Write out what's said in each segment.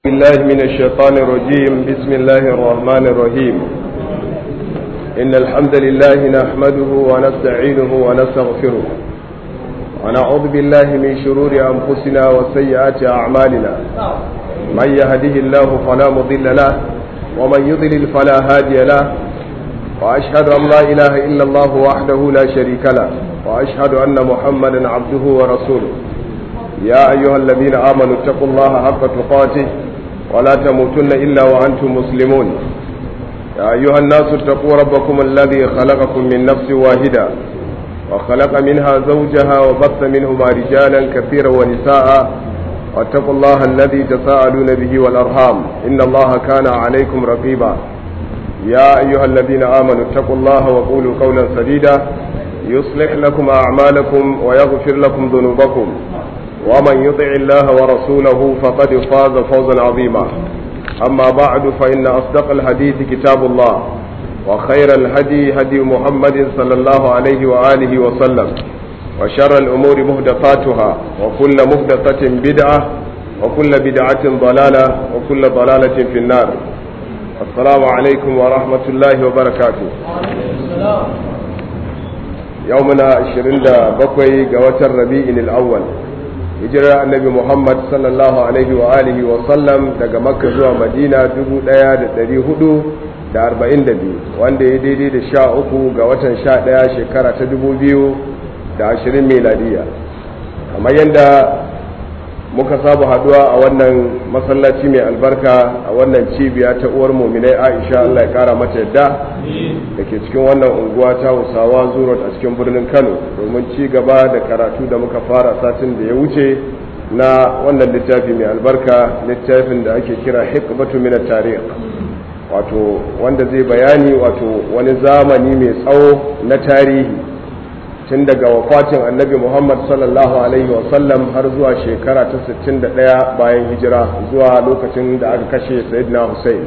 بالله من الشيطان الرجيم بسم الله الرحمن الرحيم إن الحمد لله نحمده ونستعينه ونستغفره ونعوذ بالله من شرور أنفسنا وسيئات أعمالنا من يهده الله فلا مضل له ومن يضلل فلا هادي له وأشهد أن لا إله إلا الله وحده لا شريك له وأشهد أن محمدا عبده ورسوله يا أيها الذين آمنوا اتقوا الله حق تقاته ولا تموتن إلا وأنتم مسلمون يا أيها الناس اتقوا ربكم الذي خلقكم من نفس واحدة وخلق منها زوجها وبث منهما رجالا كثيرا ونساء واتقوا الله الذي تساءلون به والأرحام إن الله كان عليكم رقيبا يا أيها الذين آمنوا اتقوا الله وقولوا قولا سديدا يصلح لكم أعمالكم ويغفر لكم ذنوبكم ومن يطع الله ورسوله فقد فاز فوزا عظيما أما بعد فإن أصدق الحديث كتاب الله وخير الهدي هدي محمد صلى الله عليه وآله وسلم وشر الأمور مهدفاتها وكل مهدفة بدعة وكل بدعة ضلالة وكل ضلالة في النار السلام عليكم ورحمة الله وبركاته يومنا 27 قوة الربيع الأول hijirar annabi muhammad sallallahu alaihi wa alihi wa sallam daga makka zuwa madina 1442 wanda ya daidai da sha uku ga watan sha ɗaya shekara ta 2020 meladiya kamar yadda muka saba haduwa a wannan masallaci mai albarka a wannan cibiya ta uwar muminai aisha allah ya kara mata yadda da ke cikin wannan unguwa ta hausawa zurot a cikin birnin kano domin ci gaba da karatu da muka fara satin da ya wuce na wannan littafi mai albarka littafin da ake kira hikmatu min tarikh wato wanda zai bayani wato wani zamani mai tsawo na tarihi tun daga wafatin annabi muhammad sallallahu alaihi wasallam har zuwa shekara ta 61 bayan hijira zuwa lokacin da aka kashe sayyidina hussein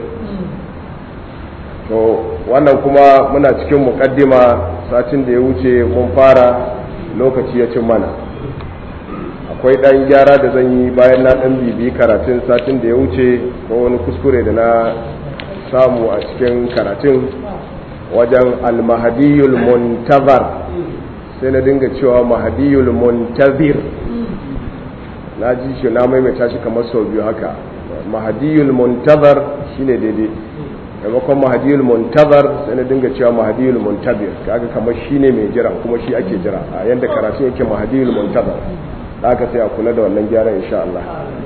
to wannan kuma muna cikin mukaddima satin da ya wuce mun fara lokaci ya cin mana akwai ɗan gyara da zan yi bayan na ɗan bibi karatun satin da ya wuce ko wani kuskure da na samu a cikin karatun wajen almahadiyul muntazar sai na dinga cewa mahadiyul muntazir na ji shi na maimaita shi kamar sau biyu haka mahadiyul muntazar shine daidai maimakon mahadiyul muntazar sai na dinga cewa mahadiyul muntazir kaga kamar shine mai jira kuma shi ake jira a yanda karatu yake mahadiyul muntazar da aka sai a kula da wannan gyaran insha Allah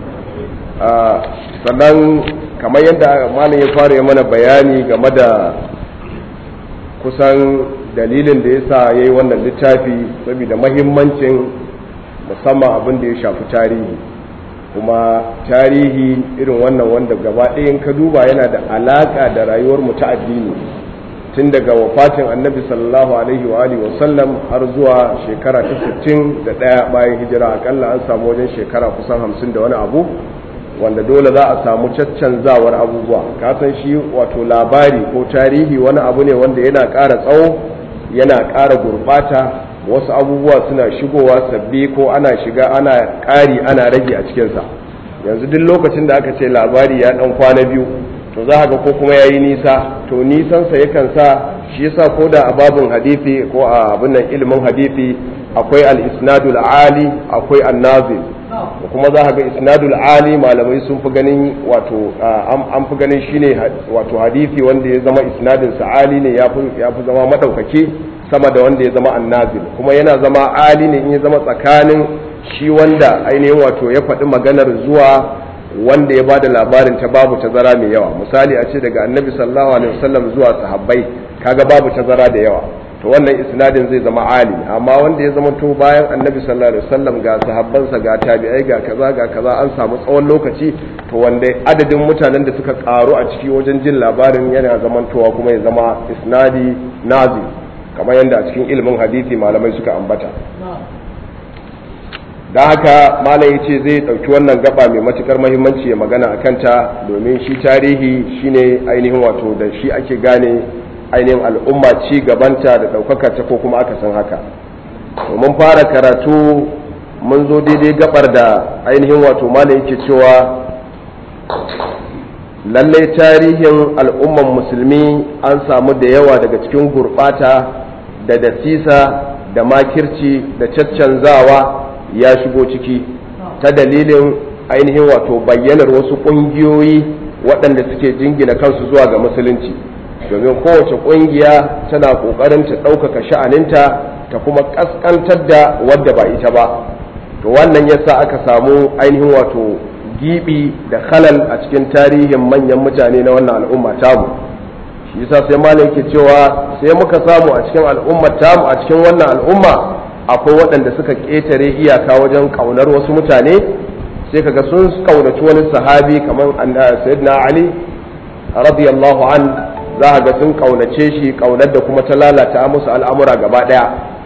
sannan kamar yadda malam ya fara yi mana bayani game da kusan dalilin da ya sa ya yi wannan littafi saboda mahimmancin musamman abin da ya shafi tarihi kuma tarihi irin wannan wanda gaba ɗayan ka duba yana da alaƙa da rayuwar mu ta addini tun daga wafatin annabi sallallahu alaihi wa alihi wasallam har zuwa shekara ta 61 bayan hijira akalla an samu wajen shekara kusan 50 da wani abu wanda dole za a samu caccanzawar abubuwa kasan shi wato labari ko tarihi wani abu ne wanda yana ƙara tsawo yana ƙara gurɓata wasu abubuwa suna shigowa sabbi ko ana shiga ana ƙari ana rage a cikinsa yanzu duk lokacin da aka ce labari ya ɗan kwana biyu to za ga ko kuma ya yi nisa to nisansa yakan sa shi yasa ko da a babin hadithi ko a abin nan ilimin hadithi akwai al-isnadul ali akwai an-nazil kuma za ga isnadul ali malamai sun fi ganin wato an fi ganin shine wato hadisi wanda ya zama isnadin sa ali ne ya fi zama madaukaki sama da wanda ya zama annazil kuma yana zama ali ne in ya zama tsakanin shi wanda ainihin wato ya faɗi maganar zuwa wanda ya bada labarin ta babu tazara mai yawa misali a ce daga annabi sallallahu alaihi wasallam zuwa sahabbai kaga babu tazara da yawa to wannan isnadin zai zama ali amma wanda ya zama to bayan annabi sallallahu alaihi wasallam ga sahabbansa ga tabi'ai ga kaza ga kaza an samu tsawon lokaci to wanda adadin mutanen da suka karu a ciki wajen jin labarin yana zamantowa kuma ya zama isnadi nazi kamar yadda a cikin ilimin hadisi malamai suka ambata don haka malam ya ce zai ɗauki wannan gaba mai matukar mahimmanci ya magana a kanta domin shi tarihi shine ainihin wato da shi ake gane ainihin al'umma ci gabanta da ɗaukaka ta ko kuma aka san haka mun fara karatu mun zo daidai gabar da ainihin wato malam yake cewa lallai tarihin al'umman musulmi an samu da yawa daga cikin gurɓata da dasisa da makirci da caccanzawa ya shigo ciki ta dalilin ainihin wato bayyanar wasu ƙungiyoyi waɗanda suke jingina kansu zuwa ga musulunci domin kowace ƙungiya tana ƙoƙarin ta ɗaukaka sha'aninta ta kuma ƙasƙantar da wadda ba ita ba to wannan yasa aka samu ainihin wato gibi da khalal a cikin tarihin manyan mutane na wannan al'umma tamu shi yasa sai malam yake cewa sai muka samu a cikin al'ummar tamu a cikin wannan al'umma akwai waɗanda suka ƙetare iyaka wajen ƙaunar wasu mutane sai kaga sun ƙaunaci wani sahabi kamar sayyidina ali radiyallahu an za ga sun ƙaunace shi ƙaunar da kuma ta lalata musu al'amura gaba ɗaya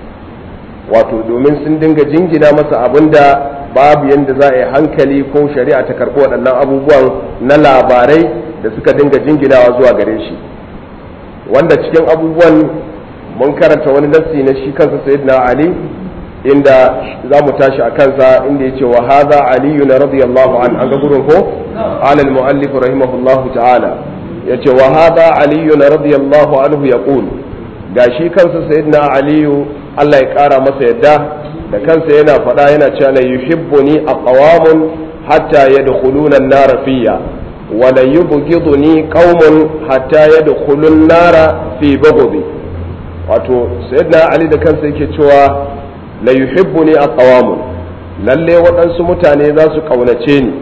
wato domin sun dinga jingina masa abinda babu yadda za a yi hankali ko shari'a ta karɓi waɗannan abubuwan na labarai da suka dinga jinginawa zuwa gare shi wanda cikin abubuwan mun karanta wani nassi na shi kansa sayyidina ali inda za mu tashi a kansa inda ya ce wa haza aliyu na radiyallahu an an ga gurin ko alal mu'allif rahimahullahu ta'ala ya ce wa haza aliyu na radiyallahu anhu ya ga shi kansa sayyidina aliyu Allah ya kara masa yadda da kansa yana faɗa yana cewa la yuhibbuni aqwamun hatta yadkhuluna an-nar fiyya wa la yubghiduni qaumun hatta yadkhulu an-nar fi bughdi wato sayyidina ali da kansa yake cewa la yuhibbuni aqwamun lalle waɗansu mutane za su kaunace ni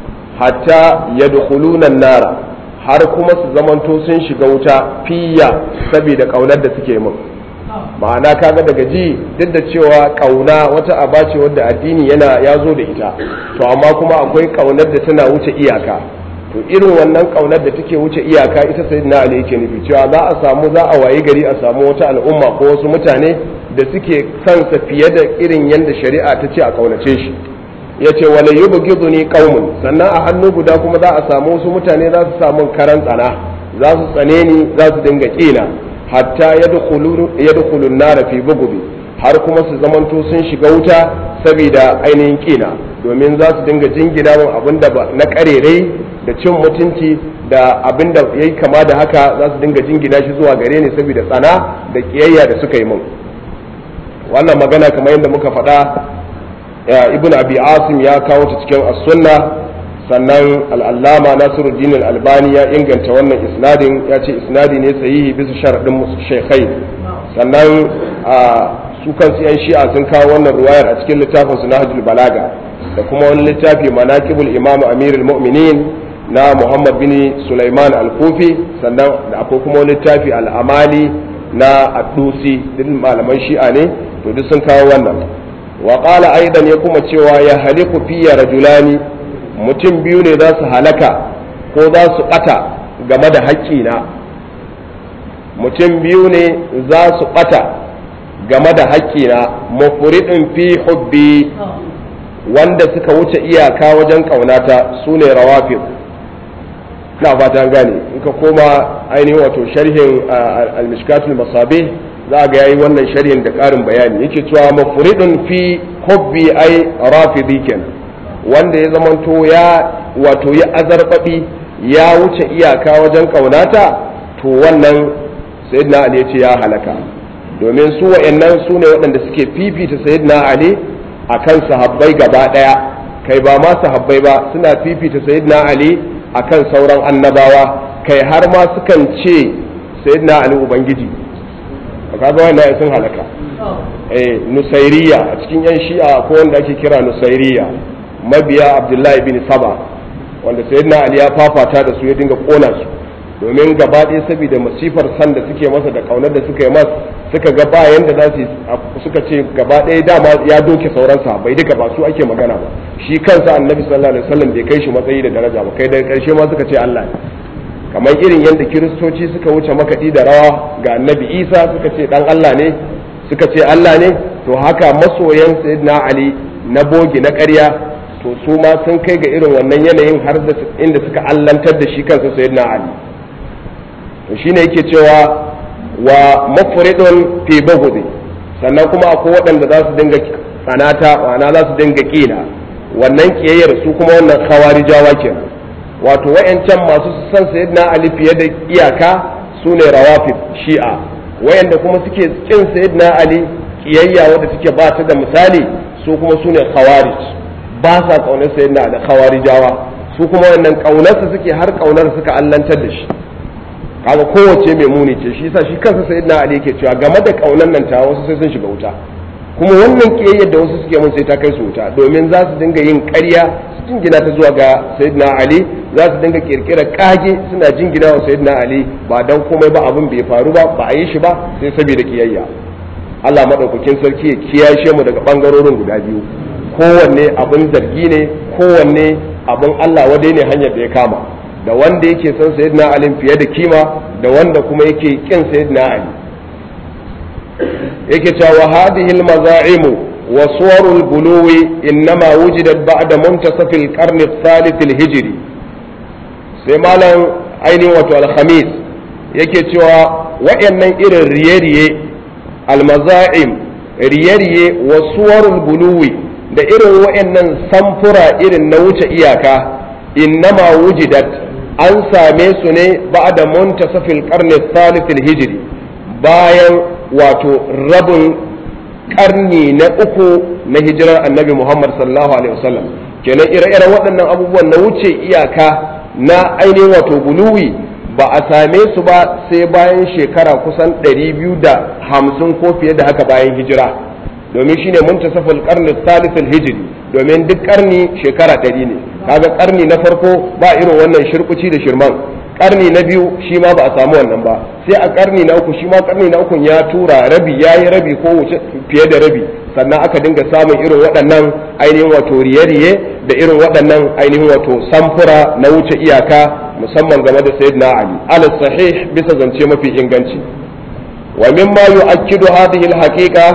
hatta yadkhuluna an-nar har kuma su zamanto sun shiga wuta fiyya saboda kaunar da suke min ma'ana kaga daga ji duk da cewa kauna wata aba ce wadda addini yana ya zo da ita to amma kuma akwai kaunar da tana wuce iyaka to irin wannan kaunar da take wuce iyaka ita sai na ali yake nufi cewa za a samu za a wayi gari a samu wata al'umma ko wasu mutane da suke kansa fiye da irin yadda shari'a ta ce a kaunace shi ya ce wala yubghiduni qaumun sannan a hannu guda kuma za a samu wasu mutane za su samu karan tsana za su tsane ni za su dinga kina hatta yadkhulu an-nar fi bughdi har kuma su zamanto sun shiga wuta saboda ainihin kina domin za su dinga jingina min abinda ba na karerai da cin mutunci da abinda yayi kama da haka za su dinga jingina shi zuwa gare ni saboda tsana da kiyayya da suka yi min wannan magana kamar yadda muka faɗa ibn abi asim ya kawo ta cikin as-sunna sannan al'allama nasiruddin albani ya inganta wannan isnadin ya ce isnadi ne sahihi bisa sharaɗin shekai sannan su kansu yan shi'a sun kawo wannan ruwayar a cikin littafin su nahjul balaga da kuma wani littafi manaqibul imam amirul mu'minin na muhammad bin sulaiman al-kufi sannan da akwai kuma wani littafi al-amali na addusi duk malaman shi'a ne to duk sun kawo wannan wa qala aidan ya kuma cewa ya haliku fiya rajulani mutum biyu ne za su halaka ko za su ɓata game da haƙƙina mutum biyu ne za su ɓata game da haƙƙina mafuridin fi hubbi wanda suka wuce iyaka wajen ƙaunata su ne rawafin na fata gane in ka koma ainihin wato sharhin al-mishkatul masabi za ga yayi wannan sharhin da ƙarin bayani yake cewa mafuridin fi hubbi ai rafidi kenan wanda ya zamanto ya wato ya azarbabi ya wuce iyaka wajen kaunata to wannan sayyidina ali ya ce ya halaka domin su wa'annan su ne waɗanda suke fifita sayyidina ali akan sahabbai gaba ɗaya kai ba ma sahabbai ba suna fifita sayyidina ali akan sauran annabawa kai har ma sukan ce sayyidina ali ubangiji kaga wannan sun halaka eh nusairiya a cikin yan shi'a ko wanda ake kira nusairiya mabiya abdullahi bin saba wanda sayyidina ali ya fafata da su ya dinga kona su domin gaba ɗaya saboda masifar san da suke masa da kaunar da suka yi masa suka ga ba yanda za su suka ce gaba ɗaya dama ya doke sauran bai duka ba su ake magana ba shi kansa annabi sallallahu alaihi wasallam bai kai shi matsayi da daraja ba kai daga karshe ma suka ce Allah ne kamar irin yadda kiristoci suka wuce makaɗi da rawa ga annabi isa suka ce dan Allah ne suka ce Allah ne to haka masoyan sayyidina ali na bogi na ƙarya to su ma sun kai ga irin wannan yanayin har da inda suka allantar da shi kansa sayyidina ali to shine yake cewa wa mafridun fi bughdi sannan kuma akwai waɗanda za su dinga tsanata ma'ana za su dinga kina wannan kiyayyar su kuma wannan khawarijawa kenan wato wayancan masu san sayyidina ali fiye da iyaka su ne rawafid shi'a wayanda kuma suke kin sayyidina ali kiyayya wadda take ba ta da misali su kuma su ne khawarij ba sa kaunar sayyidina ali khawarijawa su kuma wannan kaunarsa suke har kaunar suka allantar da shi kaga kowace mai muni ce shi yasa shi kansa sayyidina ali yake cewa game da kaunar nan ta wasu sai sun shiga wuta kuma wannan kiyayyar da wasu suke mun sai ta kai su wuta domin za su dinga yin ƙarya su jingina ta zuwa ga sayyidina ali za su dinga kirkira kage suna jingina wa sayyidina ali ba dan komai ba abin bai faru ba ba a yi shi ba sai saboda kiyayya Allah madaukakin sarki ya kiyashe mu daga bangarorin guda biyu kowanne abin zargi ne kowanne abin Allah wadai ne hanyar da ya kama da wanda yake son sayyidina ali fiye da kima da wanda kuma yake kin sayyidina ali yake cewa hadhihi al-maza'imu wa suwarul guluwi innama wujidat ba'da muntasaf al-qarn al-thalith al-hijri sai malam ainihin wato al-khamis yake cewa waɗannan irin riye-riye al-maza'im riye-riye wa suwarul guluwi da irin waɗannan samfura irin na wuce iyaka innama wujidat an same su ne ba'da muntasaf al-qarn al-thalith al-hijri bayan wato rabin karni na uku na hijirar annabi Muhammad sallallahu alaihi wasallam kenan ire-iren waɗannan abubuwan na wuce iyaka na ainihin wato guluwi ba a same su ba sai bayan shekara kusan 250 ko fiye da haka bayan hijira domin shine muntasafal qarni thalith hijri domin duk karni shekara 100 ne kaga karni na farko ba irin wannan shirkuci da shirman karni na biyu shi ma ba a samu wannan ba sai a karni na uku shi ma karni na uku ya tura rabi ya yi rabi ko wuce fiye da rabi sannan aka dinga samun irin waɗannan ainihin wato riye-riye da irin waɗannan ainihin wato samfura na wuce iyaka musamman game da sayyidina ali ala sahih bisa zance mafi inganci wa mimma yu'akkidu hadhihi al-haqiqa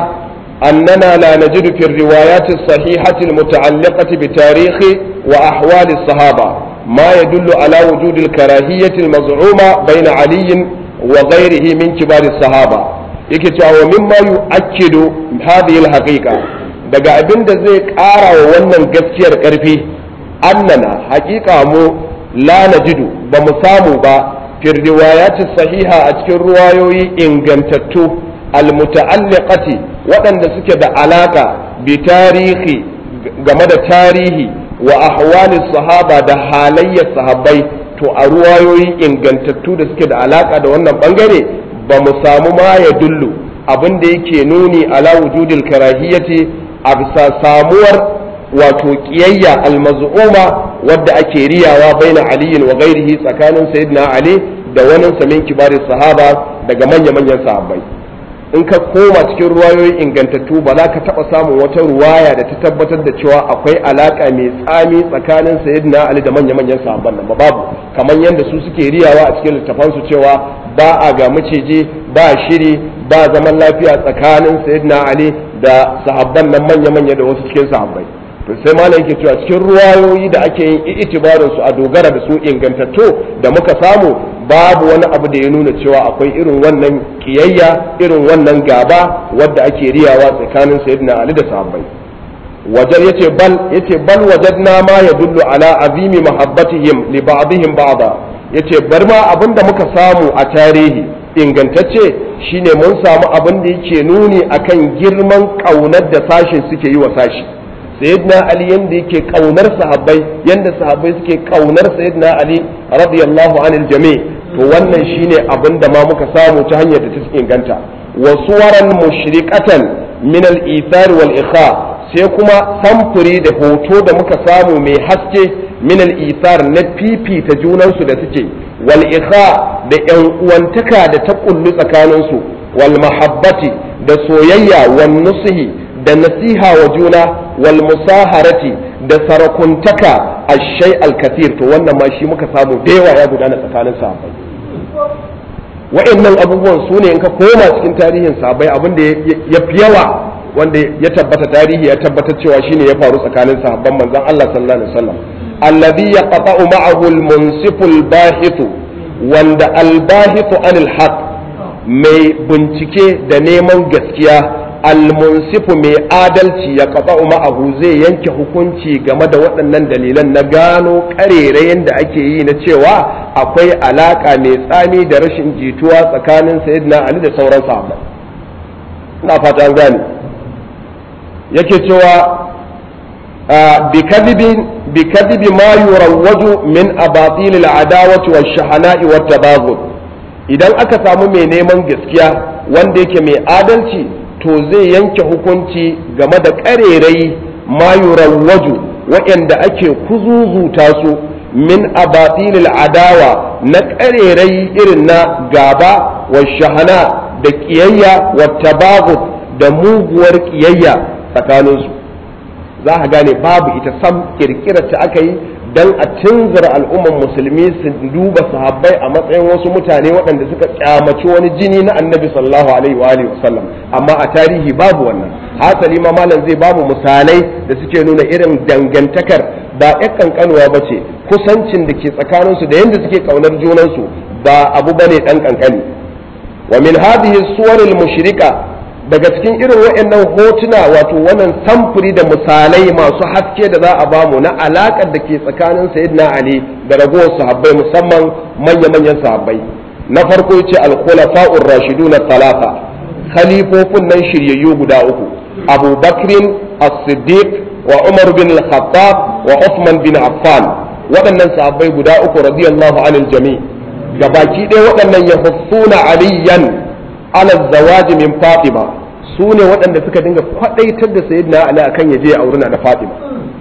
أننا لا نجد في الروايات الصحيحة المتعلقة بتاريخ وأحوال الصحابة ما يدل على وجود الكراهية المزعومة بين علي وغيره من كبار الصحابة يكتب ومما يؤكد هذه الحقيقة daga abin da zai ƙara wa wannan gaskiyar ƙarfi annana haƙiƙa mu la najidu ba mu samu ba fi riwayati sahiha a cikin ruwayoyi ingantattu almuta'alliqati waɗanda suke da alaka bi tarihi game da tarihi wa ahwalis sahaba da halayyar sahabbai to a ruwayoyi ingantattu da suke da alaka da wannan bangare ba mu samu ma ya dullu abin da yake nuni ala wujudil karahiyati a bisa samuwar wato kiyayya almaz'uma wadda ake riyawa baina aliyin wa ghairihi tsakanin sayyidina ali da wani samin kibarin sahaba daga manya-manyan sahabbai in ka koma cikin ruwayoyi ingantattu ba za ka taɓa samun wata ruwaya da ta tabbatar da cewa akwai alaƙa mai tsami tsakanin sayyidina ali da manya-manyan sahabban nan ba babu kamar yadda su suke riyawa a cikin littafansu cewa ba a ga maciji ba shiri ba zaman lafiya tsakanin sayyidina ali da sahabban nan manya-manya da wasu cikin sahabbai to sai malam yake cewa cikin ruwayoyi da ake yin itibarin su a dogara da su ingantattu da muka samu babu wani abu da ya nuna cewa akwai irin wannan kiyayya irin wannan gaba wadda ake riyawa tsakanin sayyidina ali da sahabbai wajen yace bal yace bal wajadna ma yadullu ala azimi mahabbatihim li ba'dihim ba'da yace bar ma abinda muka samu a tarihi ingantacce shine mun samu abin da yake nuni akan girman kaunar da sashin suke yi wa sashi sayyidina ali yanda yake kaunar sahabbai yanda sahabbai suke kaunar sayyidina ali radiyallahu anil jami to wannan shine abin da ma muka samu ta hanyar da ta inganta wa suwaran mushriqatan min al ithar wal ikha sai kuma samfuri da hoto da muka samu mai haske min al ithar na fifita junansu da suke wal ikha da yan uwantaka da ta kullu tsakaninsu wal mahabbati da soyayya wan nusihi da nasiha wa juna wal musaharati da sarakuntaka ashai al-kathir to wannan ma shi muka samu da yawa ya gudana tsakanin sahabbai wa'annan abubuwan su ne in ka koma cikin tarihin sahabbai abin da ya fi yawa wanda ya tabbata tarihi ya tabbatar cewa shine ya faru tsakanin sahabban manzon Allah sallallahu alaihi wasallam alladhi yaqta'u ma'ahu al-munsifu al-bahithu wanda al-bahithu anil haqq mai bincike da neman gaskiya almunsifu mai adalci ya kafa ma'ahu zai yanke hukunci game da waɗannan dalilan na gano ƙarerayen da ake yi na cewa akwai alaƙa mai tsami da rashin jituwa tsakanin sayyidina ali da sauran sahabbai ina fata an gane yake cewa بكذب ما يروج من أباطيل العداوة والشحناء والتباغض idan aka samu mai neman gaskiya wanda yake mai adalci to zai yanke hukunci game da ƙarerai ma yurawwaju waɗanda ake kuzuzuta su min abatilil adawa na ƙarerai irin na gaba wa shahana da ƙiyayya wa tabagut da muguwar ƙiyayya tsakaninsu za a gane babu ita sam kirkirar ta aka yi don a tunzura al'umman musulmi su duba sahabbai a matsayin wasu mutane waɗanda suka kyamaci wani jini na annabi sallallahu alaihi wa alihi wasallam amma a tarihi babu wannan hasali ma malam zai babu misalai da suke nuna irin dangantakar ba ƴan kankanuwa ba ce kusancin da ke tsakaninsu da yadda suke kaunar junansu ba abu bane ɗan kankani wa min hadhihi suwaril mushrika daga cikin irin waɗannan hotuna wato wannan samfuri da misalai masu haske da za a bamu na alaƙar da ke tsakanin sayyidina ali da ragowar sahabbai musamman manya-manyan sahabbai na farko yace al-khulafa'ur rashidun talata khalifofin nan shiryayyu guda uku abu bakrin as-siddiq wa umar bin al-khattab wa uthman bin affan waɗannan sahabbai guda uku radiyallahu anil jami gabaki ɗaya waɗannan yahussuna aliyan ala zawaji min fatima su ne waɗanda suka dinga kwaɗaitar da sayyidina ali akan ya je a wurin da fatima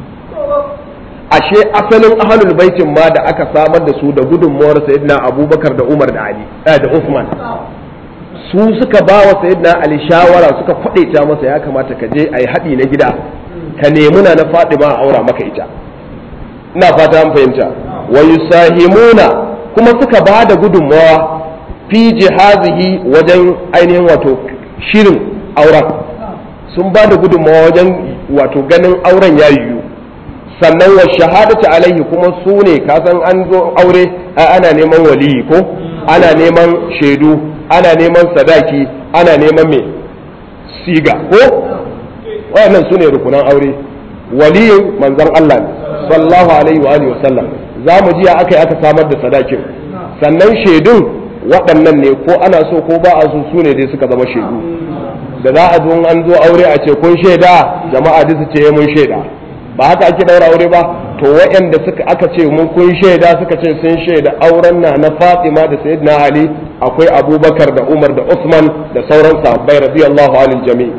ashe asalin ahlul baitin ma da aka samar da su da gudunmuwar sayyidina abubakar da umar da ali da usman su suka ba wa sayyidina ali shawara suka kwaɗaita masa ya kamata ka je a yi haɗi na gida ka nemi na fatima a aura maka ita ina fata an fahimta wa yusahimuna kuma suka ba da gudunmawa fi jihazihi wajen ainihin wato shirin auren sun ba da gudunmawa wajen wato ganin auren ya yiwu sannan wa shahadatu alaihi kuma su ne kasan an zo aure ana neman waliyi ko ana neman shaidu ana neman sadaki ana neman mai siga ko wayannan su ne rukunan aure waliyin manzon Allah sallallahu alaihi wa alihi wasallam za mu ji aka yi aka samar da sadakin sannan shaidun waɗannan ne ko ana so ko ba a so su ne dai suka zama shaidu da za a zo an zo aure a ce kun shaida jama'a duk su ce mun shaida ba haka ake daura aure ba to waɗanda suka aka ce mun kun shaida suka ce sun shaida auren na na Fatima da Sayyidina Ali akwai Abubakar da Umar da Usman da sauran sahabbai radiyallahu anil jami'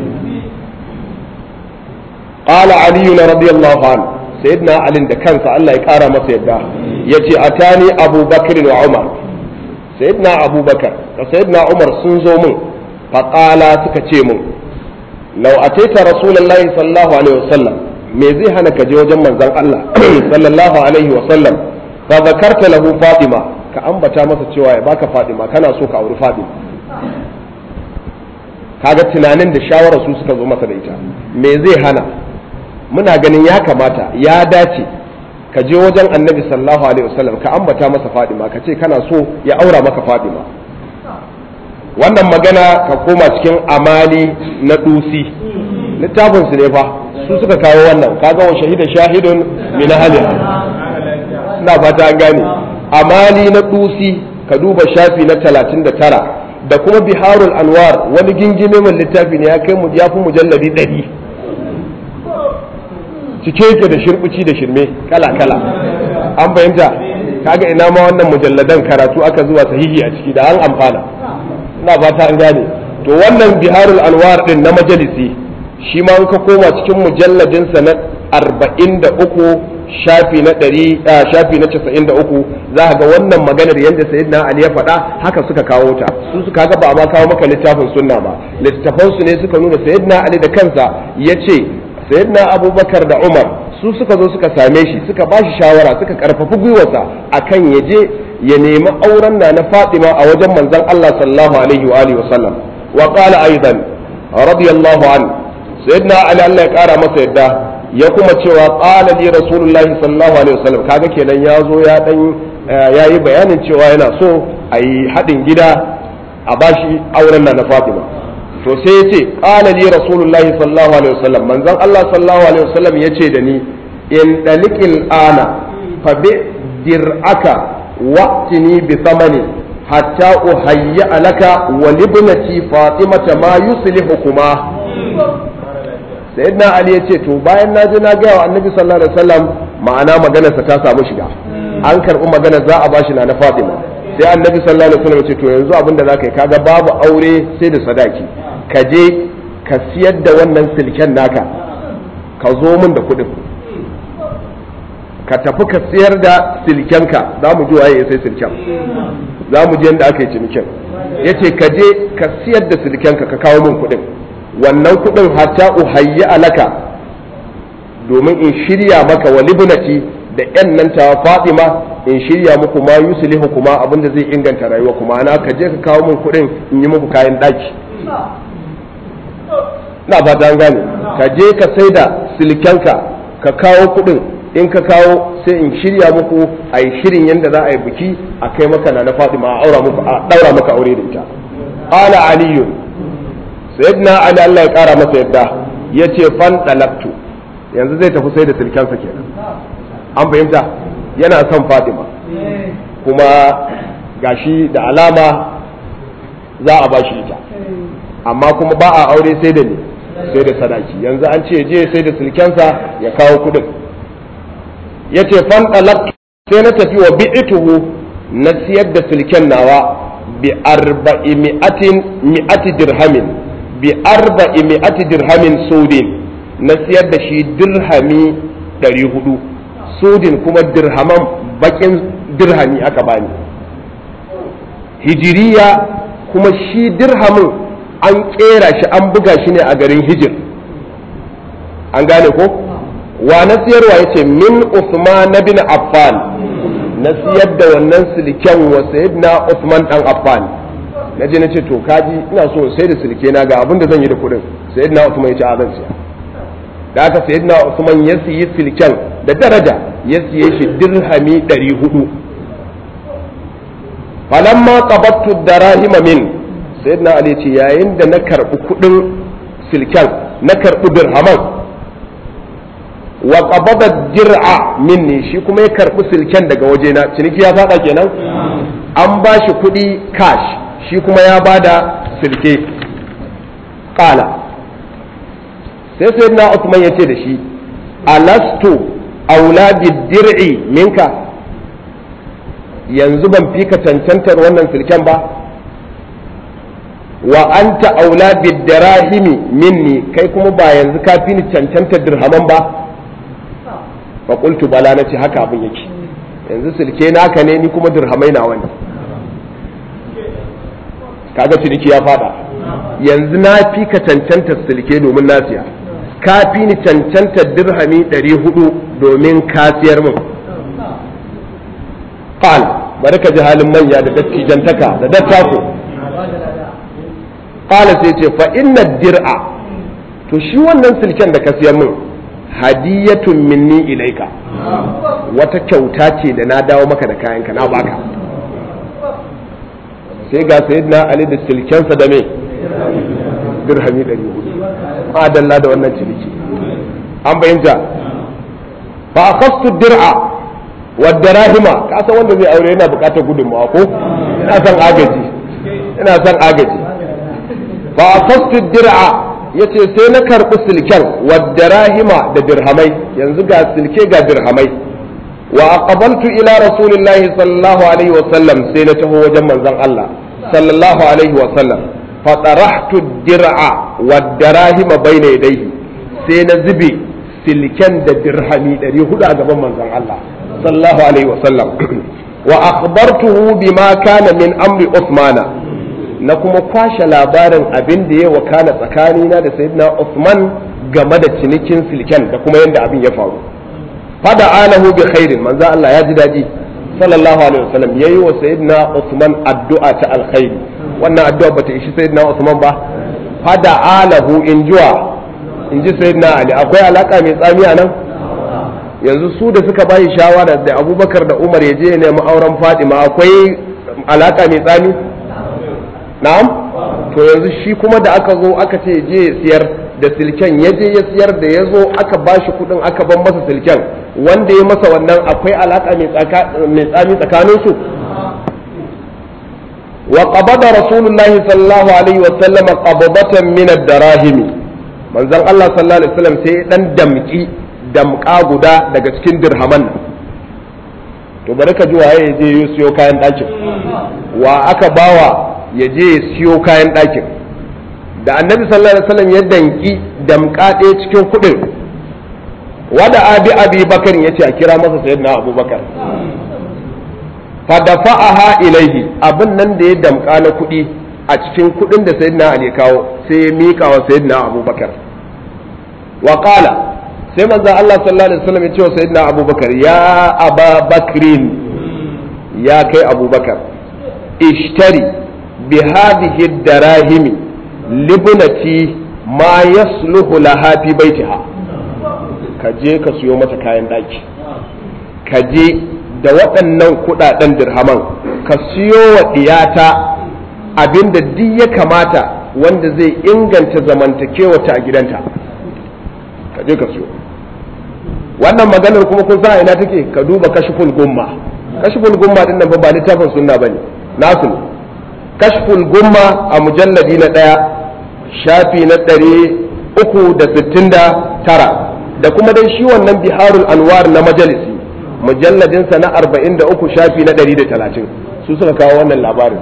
qala Ali radiyallahu anhu sayyidina Ali da kansa Allah ya kara masa yadda yace atani Abubakar wa Umar sayyidina Abubakar da sayyidina Umar sun zo mun faqala suka ce mun law ataita rasulullahi sallallahu alaihi wasallam me zai hana ka je wajen manzon Allah sallallahu alaihi wa sallam fa zakarta lahu Fatima ka ambata masa cewa ya baka Fatima kana so ka auri Fatima kaga tunanin da shawarar su suka zo masa da ita me zai hana muna ganin ya kamata ya dace ka je wajen annabi sallallahu alaihi wasallam ka ambata masa Fatima ka ce kana so ya aura maka Fatima wannan magana ka koma cikin amali na dusi littafin su ne fa su suka kawo wannan kaga wa shahida shahidun min ahliha ina fata an gane amali na dusi ka duba shafi na 39 da kuma biharul anwar wani gingime mai littafi ne ya kai mu ya fi mujalladi 100 cike yake da shirbici da shirme kala kala an fahimta kaga ina ma wannan mujalladan karatu aka zuwa sahihi a ciki da an amfana ina fata an gane to wannan biharul anwar din na majalisi shi ma ka koma cikin mujalladinsa na arba'in da uku shafi na ɗari shafi na casa'in da uku za ga wannan maganar yadda sayyidina ali ya faɗa haka suka kawo ta su suka ga ba ma kawo maka littafin sunna ba littafan su ne suka nuna sayyidina ali da kansa ya ce sayyidina abubakar da umar su suka zo suka same shi suka ba shi shawara suka karfafi gwiwarsa akan ya je ya nemi auren na na fatima a wajen manzon allah sallallahu alaihi wa alihi wa sallam wa qala aidan radiyallahu anhu sayyidina ali Allah ya kara masa yadda ya kuma cewa qala li rasulullahi sallallahu alaihi wasallam kaga kenan ya zo ya dan yayi bayanin cewa yana so a yi haɗin gida a bashi auren na na Fatima to sai ya ce qala li rasulullahi sallallahu alaihi wasallam manzon Allah sallallahu alaihi wasallam ya ce da ni in dalikil ana fa bi dir'aka waqtini bi thamani hatta uhayya laka wa libnati fatimata ma yuslihukuma sayyidina ali ya ce to bayan na je na ga wa annabi sallallahu alaihi wasallam ma'ana maganarsa ta samu shiga an karbi magana za a bashi na na fatima sai annabi sallallahu alaihi wasallam ya ce to yanzu abinda zaka yi kaga babu aure sai da sadaki ka je ka siyar da wannan silken naka ka zo min da kuɗin ka tafi ka siyar da silkenka za mu ji waye ya sai silken za mu ji yadda aka yi cinikin ya ce ka je ka siyar da silkenka ka kawo min kuɗin wannan kuɗin hatta uhayyi alaka domin in shirya maka wa libnati da yan nan ta fatima in shirya muku ma yuslihu kuma abinda zai inganta rayuwa kuma ana ka je ka kawo min kuɗin in yi muku kayan ɗaki na ba ta gane ka je ka sai da silkenka ka kawo kuɗin in ka kawo sai in shirya muku a yi shirin yadda za a yi biki a kai maka na na fatima a aura muku a daura maka aure da ita ala aliyu sayyidina ali Allah ya kara masa yadda yace fan dalaktu yanzu zai tafi sai da silkensa kenan an fahimta yana son fatima kuma gashi da alama za a bashi ita amma kuma ba a aure sai da ni sai da sadaki yanzu an ce je sai da silkensa ya kawo kudin ya ce fan sai na tafi wa bi'ituhu na siyar da silken nawa bi arba'i mi'atin mi'ati dirhamin bi arba'i mi'ati dirhamin sudin na siyar da shi dirhami ɗari hudu sudin kuma dirhaman bakin dirhami aka bani hijiriya kuma shi dirhamin an kera shi an buga shi ne a garin hijir an gane ko wa na siyarwa ya ce min Usman bin Affan na siyar da wannan silken wa sayyidina Usman dan Affan na je na ce to kaji ina so sai da silke na ga abin da zan yi da kuɗin sayyidina Usman ya ce a zan siya da aka sayyidina Usman ya siyi silken da daraja ya siye shi dirhami 400 falamma qabattu darahima min sayyidina Ali ce yayin da na karbi kuɗin silken na karbi dirhaman wa qabada dir'a minni shi kuma ya karbi silken daga wajena ciniki ya fada kenan an ba shi kuɗi cash shi kuma ya bada silke qala sai sai na Uthman ya ce da shi alastu aula dir'i minka yanzu ban fi ka cancantar wannan silken ba wa anta aula bidarahimi minni kai kuma ba yanzu ka fi ni cancantar dirhaman ba fa qultu bala nace haka abin yake yanzu silke naka ne ni kuma dirhamai na wani kaga ciniki ya fada yanzu na fi ka cancantar silke domin na siya ka fi ni cancantar dirhami 400 domin ka siyar min qal bari ka ji halin manya da dattijantaka da dattako qala sai ce fa inna dir'a to shi wannan silken da ka siyar min hadiyatun minni ilaika wata kyauta ce da na dawo maka da kayanka na baka sai ga sayyidina ali da silkensa da me dirhami 400 adalla da wannan ciniki an bayyanta fa akhadtu dir'a wa darahima ka san wanda zai aure yana bukatar gudunmawa ko ina son agaji ina son agaji fa akhadtu dir'a yace sai na karbi silken wa darahima da dirhamai yanzu ga silke ga dirhamai wa aqbaltu ila rasulillahi sallallahu alaihi wa sallam sai na taho wajen manzon Allah sallallahu alaihi wa sallam fa tarahtu dir'a wa darahima bayna yadayhi sai na zube silken da dirhami 400 a gaban manzon Allah sallallahu alaihi wa sallam wa akhbartuhu bima kana min amri Uthmana na kuma kwashe labarin abin da ya wakana tsakanina da sayyidina Uthman game da cinikin silken da kuma yadda abin ya faru fada alahu bi khairin manzo Allah ya ji daɗi sallallahu alaihi wasallam yayi wa sayyidina Uthman addu'a ta alkhairi wannan addu'a bata ishi sayyidina Uthman ba fada alahu in juwa in ji sayyidina Ali akwai alaka mai tsami a nan yanzu su da suka bayi shawara da Abubakar da Umar ya je nemi auren Fatima akwai alaka mai tsami na'am to to yanzu shi kuma da aka zo aka ce je ya siyar da silken ya je ya siyar da ya zo aka ba shi kudin aka ban masa silken wanda ya masa wannan akwai alaka mai tsami tsakanin su wa qabada rasulullahi sallallahu alaihi wa sallama qabdatan min ad-darahimi manzon Allah sallallahu alaihi wasallam sai dan damki damka guda daga cikin dirhaman nan to bari ka ji waye ya je ya siyo kayan ɗakin wa aka bawa ya je ya siyo kayan ɗakin da annabi sallallahu alaihi wasallam ya danki damka ɗaya cikin kuɗin wada abi abi bakar ya ce a kira masa sayyidina abubakar fadafa'aha ilaihi abin nan da ya damka na kuɗi a cikin kuɗin da sayyidina ali kawo sai ya mika wa sayyidina abubakar wa qala sai manzo Allah sallallahu alaihi wasallam ya ce wa sayyidina abubakar ya aba bakrin ya kai abubakar ishtari bi hadhihi darahimi libnati ma yasluhu laha fi baitiha ka je ka siyo mata kayan daki ka je da waɗannan kuɗaɗen dirhaman ka siyo wa ɗiyata abinda duk ya kamata wanda zai inganta zamantakewa ta a gidanta ka je ka siyo wannan maganar kuma kun sa ina take ka duba kashful gumma kashful gumma din nan ba littafin sunna bane nasu ne kashful gumma a mujalladi na ɗaya shafi na ɗari uku da sittin da tara da kuma dai shi wannan biharul anwar na majalisi mujalladinsa na arba'in da uku shafi na ɗari da talatin su suka kawo wannan labarin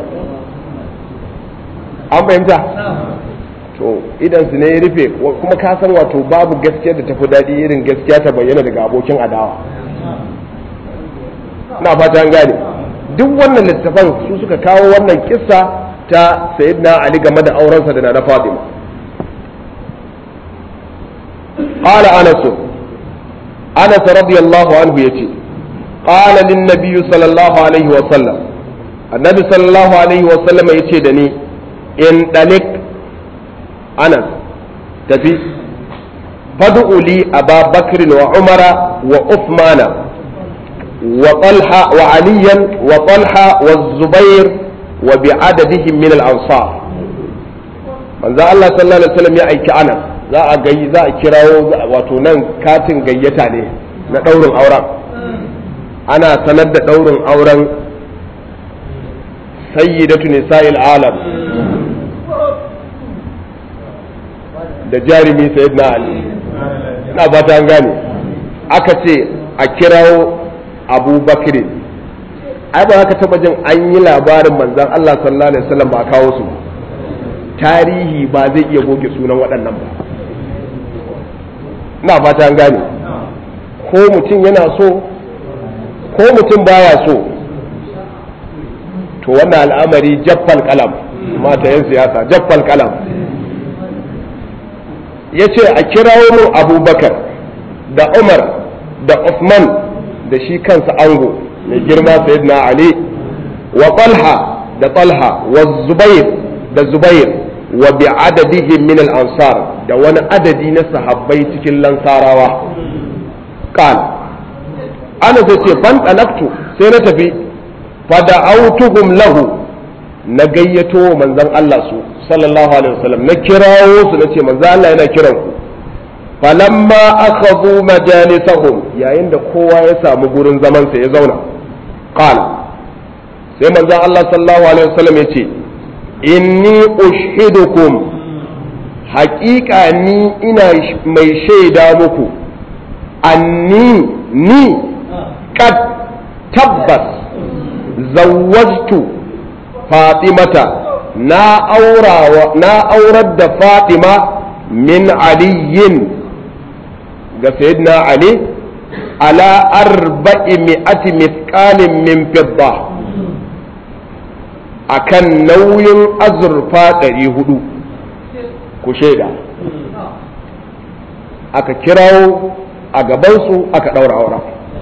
an fahimta to idan su ne ya rufe kuma ka san wato babu gaskiya da tafi daɗi irin gaskiya ta bayyana daga abokin adawa na fata an gane duk wannan littafan su suka kawo wannan kissa ta sayyidina ali game da aurensa da na fatima qala anas anas radiyallahu anhu yace qala lin nabiy sallallahu alaihi wa sallam annabi sallallahu alaihi wa sallam yace da ni in dalik anas tafi fad'u li aba bakr wa umara wa uthmana وطلحة وعليا وطلحة والزبير وبعددهم من الأنصار من ذا الله صلى الله عليه وسلم يا أيك أنا za a gai za a kirawo wato nan katin gayyata ne na ɗaurin auren ana sanar da ɗaurin auren sayyidatu nisa'il alam da jarumi sayyidina ali ina fata an gane aka ce a kirawo abubakar ai ba haka taba jin an yi labarin manzan Allah sallallahu alaihi wasallam ba kawo su tarihi ba zai iya goge sunan waɗannan ba ina fata an gane ko mutum yana so ko mutum baya so to wannan al'amari jaffal kalam mata yan siyasa jaffal kalam ya ce a kirawo mu abubakar da umar da usman da shi kansa ango mai girma sayyidina ali wa talha da talha wa zubair da zubair wa bi adadihim min al ansar da wani adadi na sahabbai cikin lansarawa qal ana sai ce fan talaktu sai na tafi fa da'awtuhum lahu na gayyato manzon Allah su sallallahu alaihi wasallam na kirawo su nace manzon Allah yana kiran ku falamma akhadhu majalisahum yayin da kowa ya samu gurin zaman sa ya zauna qala sai manzon Allah sallallahu alaihi wasallam yace inni ushidukum haƙiƙa ni ina mai shaida muku anni ni qad tabbas zawwajtu fatimata na aurawa na aurar da fatima min aliyin ga sayyidina ali ala arba'i mi'ati mithqalin min fidda akan nauyin azurfa ɗari hudu ku shaida aka kirawo a gabansu aka ɗaura auren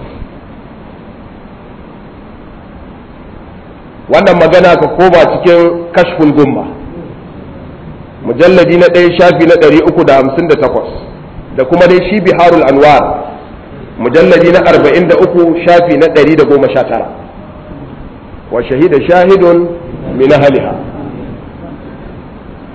wannan magana ka koma cikin kashful gumma mujalladi na ɗaya shafi na ɗari uku da hamsin da takwas da kuma dai shi biharul anwar mujalladi na arba'in da uku shafi na ɗari da goma sha tara wa shahida shahidun min ahliha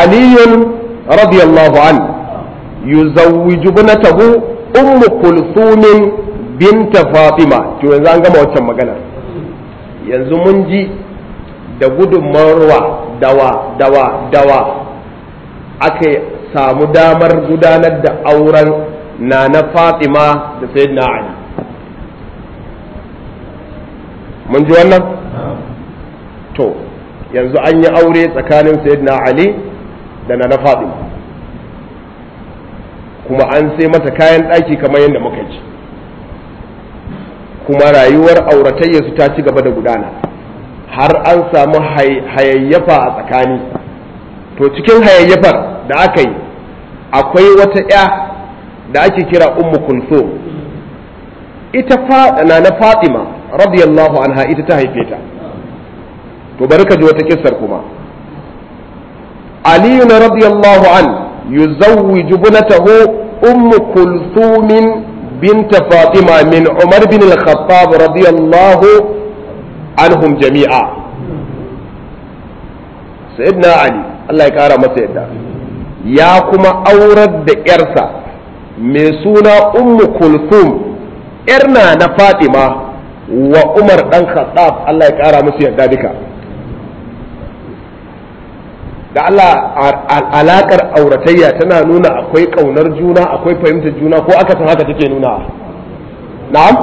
aliyun radiyallahu an yuzawwiju ibnatahu umm kulthum binta fatima to yanzu an gama waccan magana yanzu mun ji da gudunmawarwa dawa dawa dawa aka samu damar gudanar da auren na na fatima da sayyidina ali mun ji wannan to yanzu an yi aure tsakanin sayyidina ali da na na fatima kuma an sai mata kayan ɗaki kamar yadda muka ji kuma rayuwar auratayya su ta ci gaba da gudana har an samu hayayyafa a tsakani to cikin hayayyafar da aka yi akwai wata ya da ake kira ummu kulthum ita na na fatima radiyallahu anha ita ta haife ta to bari ka ji wata kissar kuma aliyu radiyallahu an yuzawwiju bunatahu ummu kulthumin بنت فاطمة من عمر بن الخطاب رضي الله عنهم جميعا سيدنا علي الله يكارى مسا يدا يا كما أورد إرسا ميسونا أم كلثوم إرنا نفاطمة وعمر بن الخطاب الله يكارى مسا يدا بك da Allah alakar auratayya tana nuna akwai kaunar juna akwai fahimtar juna ko aka san haka take nuna na'am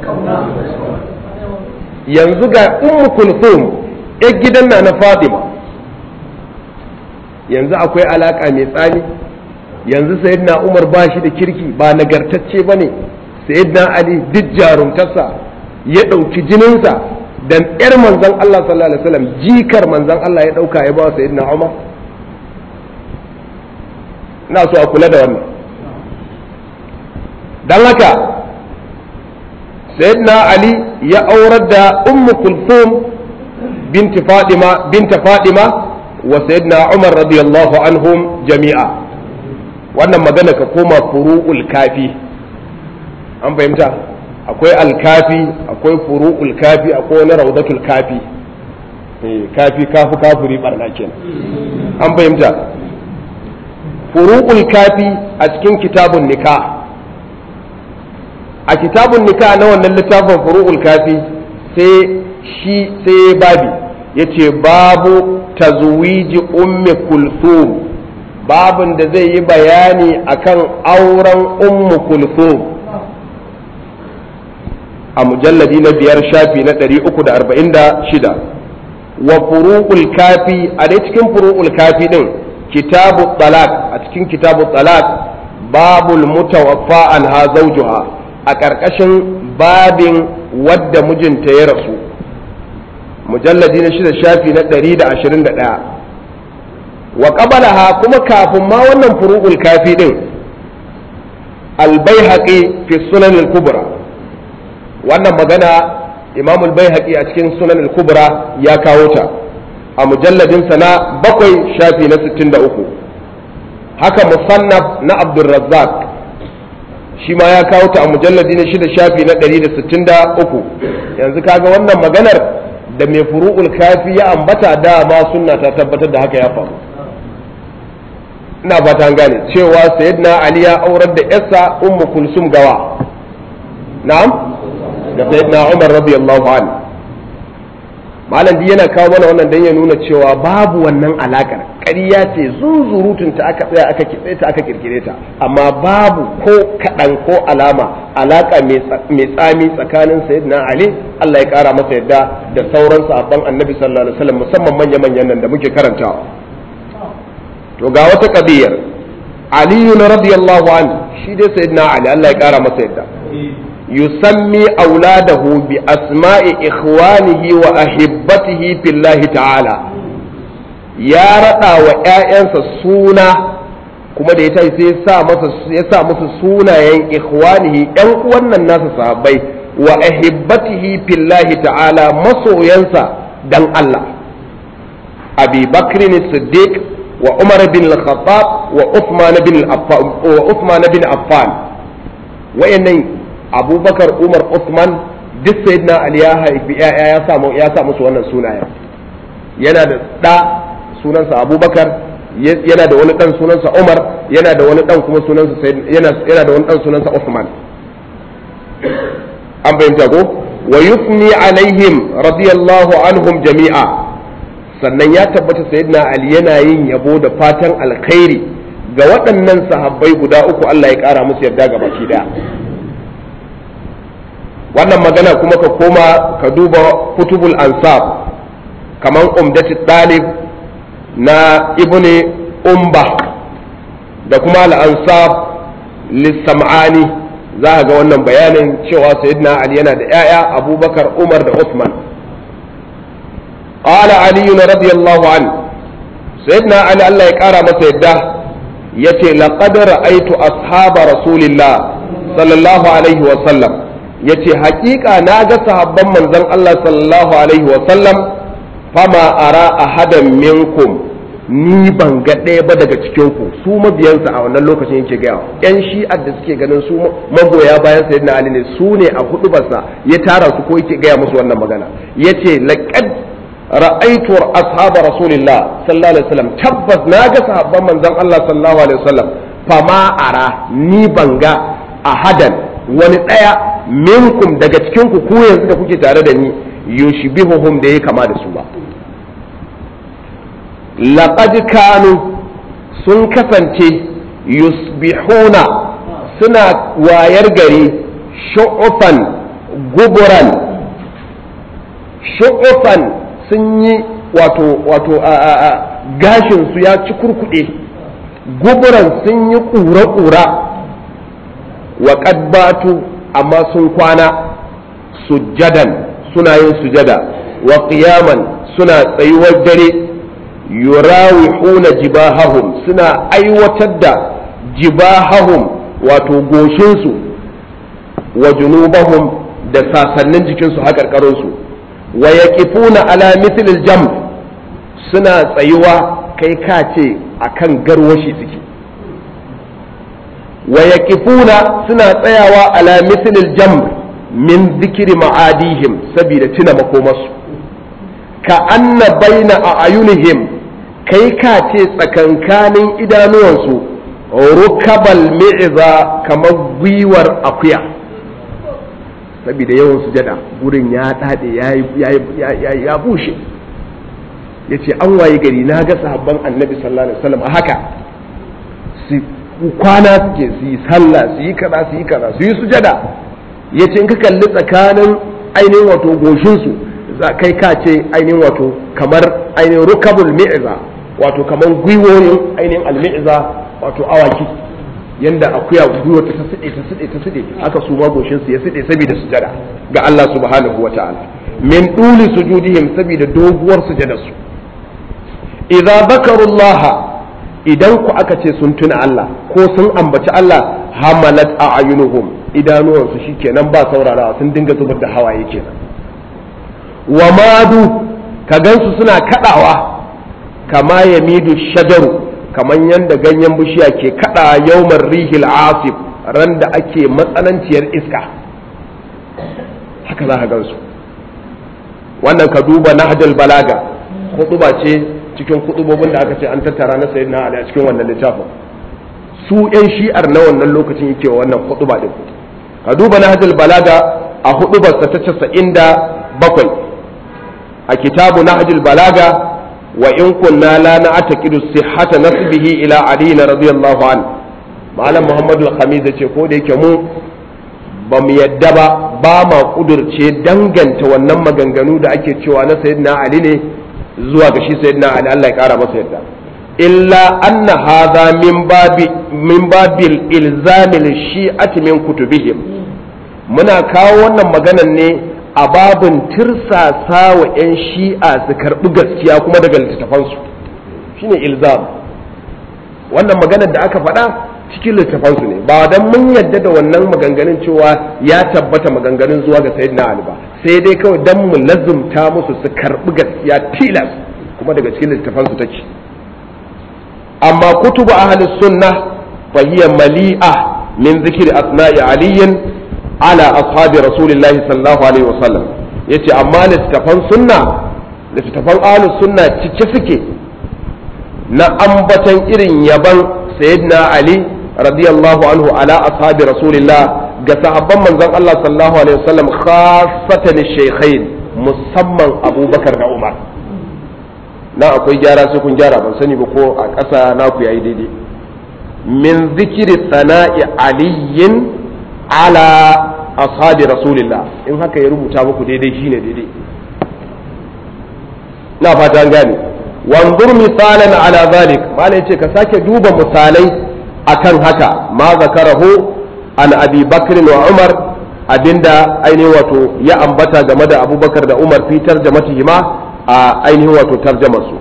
yanzu ga ummu kulthum ya gidan na na Fatima yanzu akwai alaka mai tsani yanzu sayyidina Umar ba shi da kirki ba nagartacce bane sayyidina Ali duk jarumtarsa ya ɗauki jininsa dan ƴar manzon Allah sallallahu alaihi wasallam jikar manzon Allah ya ɗauka ya ba sayyidina Umar ina so a kula da wannan dan haka sayyidina Ali ya aurar da ummu kulthum binti Fadima binta Fadima wa sayyidina Umar radiyallahu anhum jami'a wannan magana ka koma furu'ul kafi an fahimta akwai alkafi akwai furu'ul kafi akwai wani raudatul kafi kafi kafu kafuri barna kenan an fahimta furu'ul kafi a cikin kitabun nika a kitabun nika na wannan littafin furu'ul kafi sai shi sai babi yace babu tazwiji ummi kulthum babin da zai yi bayani akan auren ummu kulthum a mujalladi na biyar shafi na 346 wa furu'ul kafi a dai cikin furu'ul kafi din kitabu talaq a cikin kitabu talaq babul mutawaffa anha zawjuha a ƙarƙashin babin wadda mijinta ya rasu mujalladi na shida shafi na 121 wa qabalaha kuma kafin ma wannan furu'ul kafi din al-baihaqi fi sunan al-kubra wannan magana imam al-baihaqi a cikin sunan al-kubra ya kawo ta a mujalladin sa na bakwai shafi na 63 haka musannaf na abdurrazzaq shi ma ya kawo ta a mujalladi na shida shafi na 163 yanzu kaga wannan maganar da mai furu'ul kafi ya ambata dama sunna ta tabbatar da haka ya faru ina fata gane cewa sayyidina ali ya aurar da yarsa ummu kulsum gawa na'am da sayyidina umar radiyallahu anhu malam yana kawo mana wannan dan ya nuna cewa babu wannan alakar ƙarya ce zunzurutun ta aka tsaya aka kitse ta aka kirkire ta amma babu ko kaɗan ko alama alaka mai tsami tsakanin sayyidina ali Allah ya kara masa yadda da sauran sahabban annabi sallallahu alaihi wasallam musamman manya manyan nan da muke karantawa to ga wata kabiyar aliyu na radiyallahu anhu shi dai sayyidina ali Allah ya kara masa yadda yusammi auladahu bi asma'i ikhwanihi wa ahibbatihi fillahi ta'ala ya rada wa ƴaƴansa suna kuma da ya tashi sai sa masa ya sa musu sunayen ikhwanihi ƴan uwan nan nasa sahabbai wa ahibbatihi fillahi ta'ala masoyansa dan Allah abi bakrin siddiq wa umar bin al-khattab wa uthman bin affan wa uthman bin affan wayannan abubakar umar uthman duk sayyidina ali ya haifi ya samu ya sa musu wannan sunayen yana da da sunansa abubakar yana da wani dan sunansa Umar yana da wani dan kuma sunansa yana yana da wani dan sunansa Uthman an bayyana ko wa yufni alaihim radiyallahu anhum jami'a sannan ya tabbata sayyidina Ali yana yin yabo da fatan alkhairi ga waɗannan sahabbai guda uku Allah ya ƙara musu yarda ga baki daya wannan magana kuma ka koma ka duba kutubul ansab kaman umdatul dalib na ibni umba da kuma al-ansab lissam'ani za ga wannan bayanin cewa sayyidina ali yana da yaya abubakar umar da usman qala ali radiyallahu an sayyidina ali Allah ya kara masa yadda yace laqad ra'aytu ashaba rasulillah sallallahu alaihi wa sallam yace haƙiƙa na ga sahabban manzon Allah sallallahu alaihi wa sallam fama ara ahadan minkum ni ban ga ɗaya ba daga cikin ku su mabiyansa a wannan lokacin yake gaya yan shi'ar da suke ganin su magoya bayan sayyidina ali ne su ne a hudubarsa ya tara su ko yake gaya musu wannan magana yace laqad ra'aytu ashab rasulillah sallallahu alaihi wasallam tabbas na ga sahabban manzon Allah sallallahu alaihi wasallam fama ara ni ban ga ahadan wani ɗaya minkum daga cikin ku ku yanzu da kuke tare da ni yushbihuhum da ya kama da su ba laqad kanu sun kasance yusbihuna suna wayar gari shu'ufan guburan shu'ufan sun yi wato wato a a a gashin su ya ci kurkuɗe guburan sun yi ƙura-ƙura wa batu amma sun kwana sujjadan suna yin sujada wa qiyaman suna tsayuwar dare yurawihuna jibahahum suna aiwatar da jibahahum wato goshinsu wa junubahum da sasannin jikinsu haƙarƙarinsu wa yaqifuna ala mithlil jam suna tsayuwa kai ka ce akan garwashi suke wa yaqifuna suna tsayawa ala mithlil jam min zikiri ma'adihim saboda tuna makomarsu ka anna baina a ayunihim kai ka ce tsakankanin idanuwansu rukabal mi'iza kamar gwiwar akuya saboda yawan sujada gurin ya dade ya bushe ya ce an waye gari na ga sahabban annabi sallallahu alaihi wasallam a haka su kwana suke su yi sallah su yi kaza su yi kaza su yi sujada ya ce in ka kalli tsakanin ainihin wato goshinsu kai ka ce ainihin wato kamar ainihin rukabul mi'iza wato kamar gwiwoyin ainihin almi'iza wato awaki yanda akuya gwiwa ta side ta side ta side aka su ma goshinsu ya side saboda sujada ga Allah subhanahu wa ta'ala min duli sujudihim saboda doguwar sujada su idza zakarullaha idan ku aka ce sun tuna Allah ko sun ambaci Allah hamalat a ayunuhum idanuwansu shikenan ba saurarawa sun dinga zubar da hawaye kenan wa madu ka gansu suna kadawa kama ya midu shajaru kaman yanda ganyen bishiya ke kada yaumar rihil asif ran da ake matsananciyar iska haka za ka gansu wannan ka duba nahjul balaga hutuba ce cikin kudubobin da aka ce an tattara na sayyidina ali a cikin wannan littafin su yan shi'ar na wannan lokacin yake wa wannan hutuba din ka duba nahjul balaga a hudubarsa ta casa'in da bakwai a kitabu nahjul balaga wa in kunna la na'taqidu sihhata nasbihi ila ali radiyallahu an malam muhammadu al-khamis ce ko da yake mu ba mu yadda ba ba ma kudurce danganta wannan maganganu da ake cewa na sayyidina ali ne zuwa ga shi sayyidina ali Allah ya kara masa yadda illa anna hadha min babi min babil ilzamil shi'ati min kutubihim muna kawo wannan maganan ne a babin tirsasa wa 'yan shi'a su karɓi gaskiya kuma daga littattafansu shine ilzam wannan maganar da aka faɗa cikin littattafansu ne ba don mun yadda da wannan maganganun cewa ya tabbata maganganun zuwa ga sayyidina ali ba sai dai kawai don mu lazumta musu su karɓi gaskiya tilas kuma daga cikin littattafansu take amma kutubu ahli sunna fa hiya mali'a min zikri asma'i aliyin ala ashabi rasulillahi sallallahu alaihi wasallam yace amma littafan sunna littafan ahlus sunna cike suke na ambatan irin yaban sayyidina ali radiyallahu anhu ala ashabi rasulillah ga sahabban manzon Allah sallallahu alaihi wasallam khassatan shaykhain musamman abubakar da umar na akwai gyara sai kun gyara ban sani ba ko a ƙasa naku yayi daidai min zikiri sana'i aliyin ala ashabi rasulillah in haka ya rubuta muku daidai shine daidai na fata an gane wanzur misalan ala zalik malai ce ka sake duba misalai akan haka ma zakarahu an abi bakr wa umar abinda ainihin wato ya ambata game da abubakar da umar fi tarjamatihima a ainihin wato tarjamarsu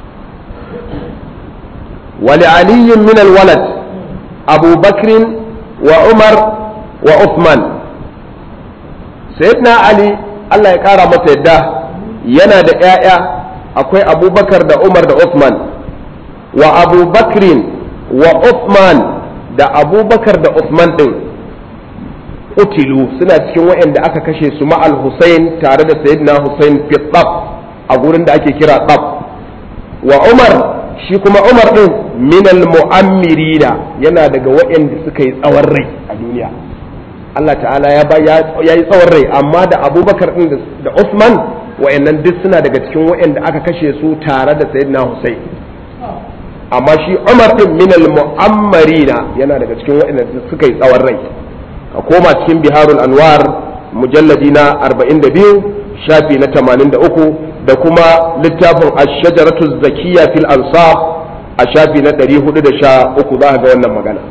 wali aliyin min alwalad abu bakrin wa umar wa uthman sayyidina ali allah ya kara masa yadda yana da 'ya'ya akwai abubakar da umar da uthman wa abu bakrin wa uthman da abubakar da uthman din utilu suna cikin waɗanda aka kashe su ma'al Hussein tare da sayyidina Hussein fi a gurin da ake kira tsab wa Umar shi kuma Umar din minal mu'ammirina yana daga waɗanda suka yi tsawon rai a duniya Allah ta'ala ya ya yi tsawon rai amma da Abubakar din da Usman waɗannan duk suna daga cikin waɗanda aka kashe su tare da sayyidina Hussein amma shi Umar din minal mu'ammarina yana daga cikin waɗanda suka yi tsawon rai a koma cikin biharul anwar mujalladi na 42 shafi na 83 da kuma littafin ash-shajaratu zakiyya fil ansab a shafi na 413 za ga wannan magana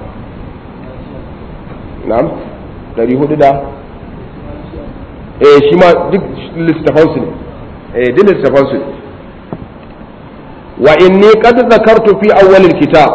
na'am 400 da eh shi ma duk littafan su ne eh duk littafan su ne wa inni qad zakartu fi awwal al-kitab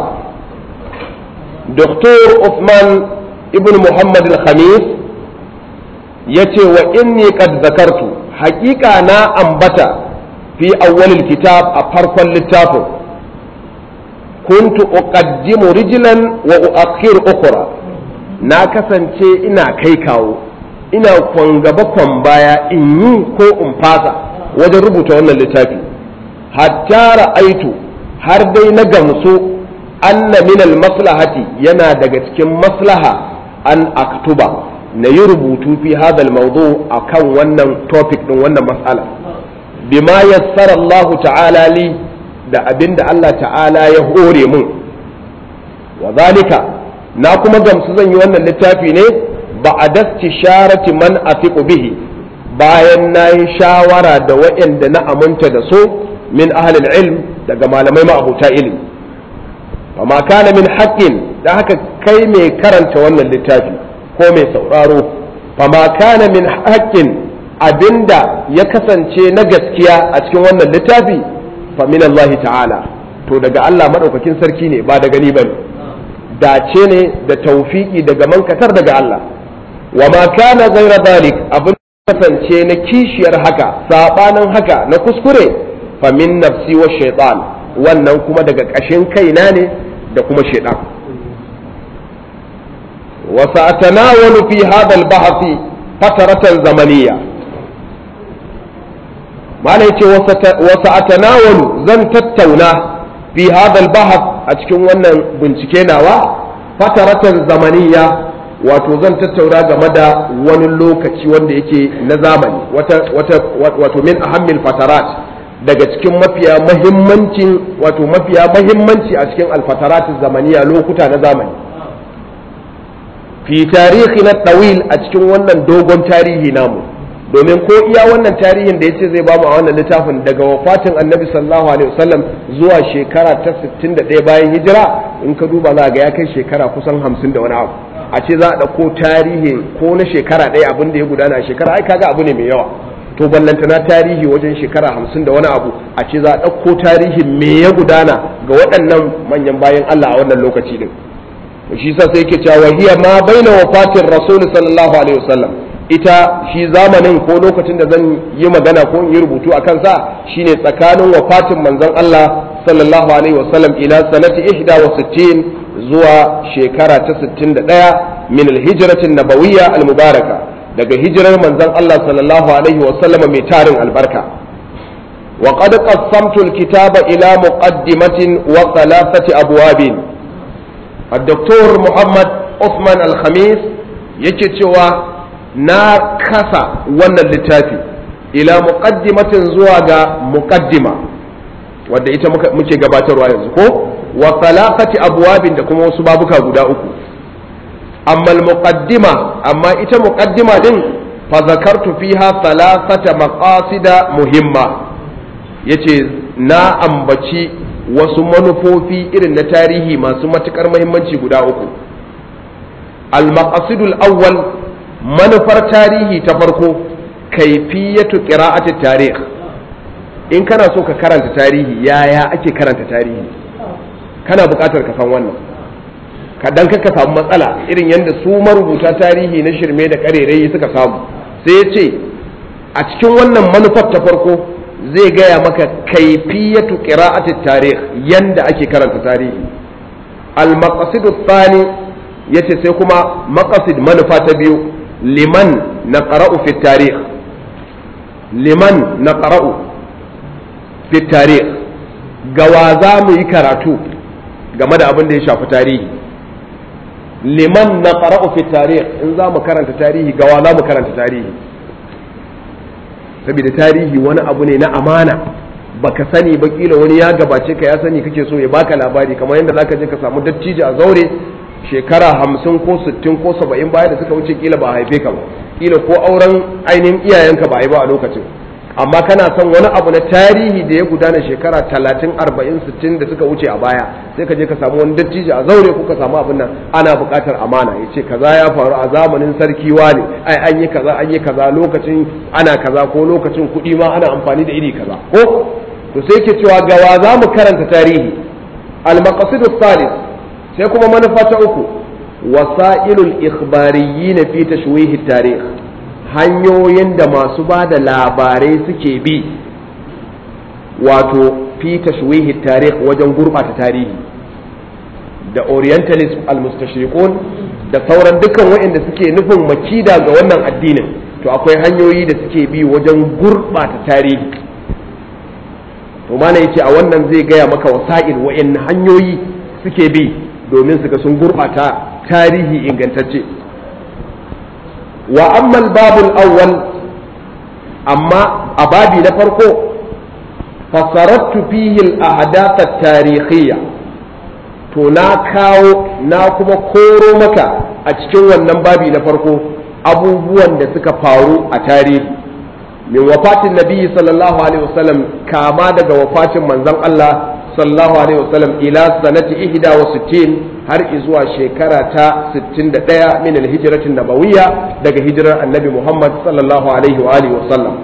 دكتور عثمان ibn muhammad al-khamis ya ce wa inni qad zakartu haƙiƙa na ambata fi awwalil kitab a farkon littafin kuntu uqaddimu rijlan wa uakhir ukhra na kasance ina kai kawo ina kwan gaba kwan baya in yi ko in fasa wajen rubuta wannan littafi hatta ra'aitu har dai na gamsu anna min al-maslahati yana daga cikin maslaha an aktuba na yi rubutu fi hadal mawdu a kan wannan topic din wannan matsala bima yassara Allah ta'ala li da abinda Allah ta'ala ya hore mun wa zalika na kuma gamsu zan yi wannan littafi ne ba a dasti sharati man afiqu bihi bayan na yi shawara da waɗanda na aminta da su min ahlil ilm daga malamai ma'abuta ilimi amma kana min haƙƙin da haka kai mai karanta wannan littafi ko mai sauraro fama kana min haƙƙin abinda ya kasance na gaskiya a cikin wannan littafi fa min Allah ta'ala to daga Allah madaukakin sarki ne ba daga ni bane dace ne da taufiki daga mankatar daga Allah wa ma kana ghayra dalik abin kasance na kishiyar haka sabanin haka na kuskure fa min nafsi wa shaytan wannan kuma daga ƙashin kaina ne da kuma shaidan وسأتناول في هذا البحث فترة زمنية ما نيتي وسأتناول زن تتونا في هذا البحث أتكون وانا بنتكينا فترة زمنية wato zan tattauna game da wani lokaci wanda yake na zamani wato min ahammil fatarat daga cikin mafiya mahimmancin wato mafiya mahimmanci a cikin alfatarat zamaniya lokuta na zamani fi tarihi na tawil a cikin wannan dogon tarihi namu domin ko iya wannan tarihin da yace zai bamu a wannan littafin daga wafatin annabi sallallahu alaihi wasallam zuwa shekara ta 61 bayan hijira in ka duba za ga ya kai shekara kusan 50 da wani abu a ce za a ɗauko tarihi ko na shekara ɗaya abin da ya gudana a shekara ai kaga abu ne mai yawa to ballantana tarihi wajen shekara hamsin da wani abu a ce za a ɗauko tarihin me ya gudana ga waɗannan manyan bayan Allah a wannan lokaci din shi sa sai yake cewa hiya ma baina wafatin rasul sallallahu alaihi wasallam ita shi zamanin ko lokacin da zan yi magana ko in yi rubutu a kansa shine tsakanin wafatin manzon Allah sallallahu alaihi wasallam ila sanati ihda wa sittin zuwa shekara ta 61 min alhijratin nabawiyya almubaraka daga hijirar manzon Allah sallallahu alaihi wasallam mai tarin albarka وقد قسمت الكتاب إلى مقدمة وثلاثة أبواب الدكتور محمد عثمان الخميس يكتوى نار كسا ون اللتافي إلى مقدمة زواج مقدمة wadda ita muke gabatarwa yanzu ko wa thalathati abwabin da kuma wasu babuka guda uku amma al-muqaddima amma ita muqaddima din fa zakartu fiha thalathata maqasida muhimma yace na ambaci wasu manufofi irin na tarihi masu matukar muhimmanci guda uku al-maqasidul awwal manufar tarihi ta farko kaifiyatu qira'ati tarikh in kana so ka karanta tarihi yaya ake karanta tarihi kana buƙatar ka san wannan kadan ka samu matsala irin yadda su marubuta tarihi na shirme da ƙarerai suka samu sai ya ce a cikin wannan manufar ta farko zai gaya maka kaifiyatu qira'ati tarikh yanda ake karanta tarihi al-maqasid thani yace sai kuma maqasid manufa ta biyu liman naqra'u fi tarikh liman naqra'u fi tarikh gawa za mu yi karatu game da abin da ya shafi tarihi liman naqra'u fi tarikh in za mu karanta tarihi gawa za mu karanta tarihi saboda tarihi wani abu ne na amana baka sani ba kila wani ya gabace ka ya sani kake so ya baka labari kamar yadda zaka je ka samu dattijo a zaure shekara hamsin ko sittin ko saba'in baya da suka wuce kila ba a haife ka ba kila ko auren ainihin iyayenka ba a yi ba a lokacin amma kana son wani abu na tarihi da ya gudana shekara talatin arba'in sittin da suka wuce a baya sai ka je ka samu wani dattijo a zaure ko ka samu abin nan ana buƙatar amana ya ce kaza ya faru a zamanin sarki ne ai an yi kaza an yi kaza lokacin ana kaza ko lokacin kuɗi ma ana amfani da iri kaza ko to sai ke cewa gawa za mu karanta tarihi al-maqasidu salis sai kuma manufa ta uku wasailul ikhbariyyin fi tashwihi tarikh hanyoyin da masu ba da labarai suke bi wato fi tashwihi tarikh wajen gurɓata tarihi da orientalist al-mustashriqun da sauran dukkan waɗanda suke nufin makida ga wannan addinin to akwai hanyoyi da suke bi wajen gurɓata tarihi to mana yace a wannan zai gaya maka wasa'il wa'in hanyoyi suke bi domin su ga sun gurɓata tarihi ingantacce wa ammal babul awwal amma a babi na farko fasarattu fihi al-ahdath at-tarikhiyya to na kawo na kuma koro maka a cikin wannan babi na farko abubuwan da suka faru a tarihi min wafatin nabi sallallahu alaihi wasallam kama daga wafatin manzon Allah sallallahu alaihi wasallam ila sanati ihda wa sittin har zuwa shekara ta 61 min alhijratin nabawiyya daga hijirar annabi Muhammad sallallahu alaihi wa alihi wasallam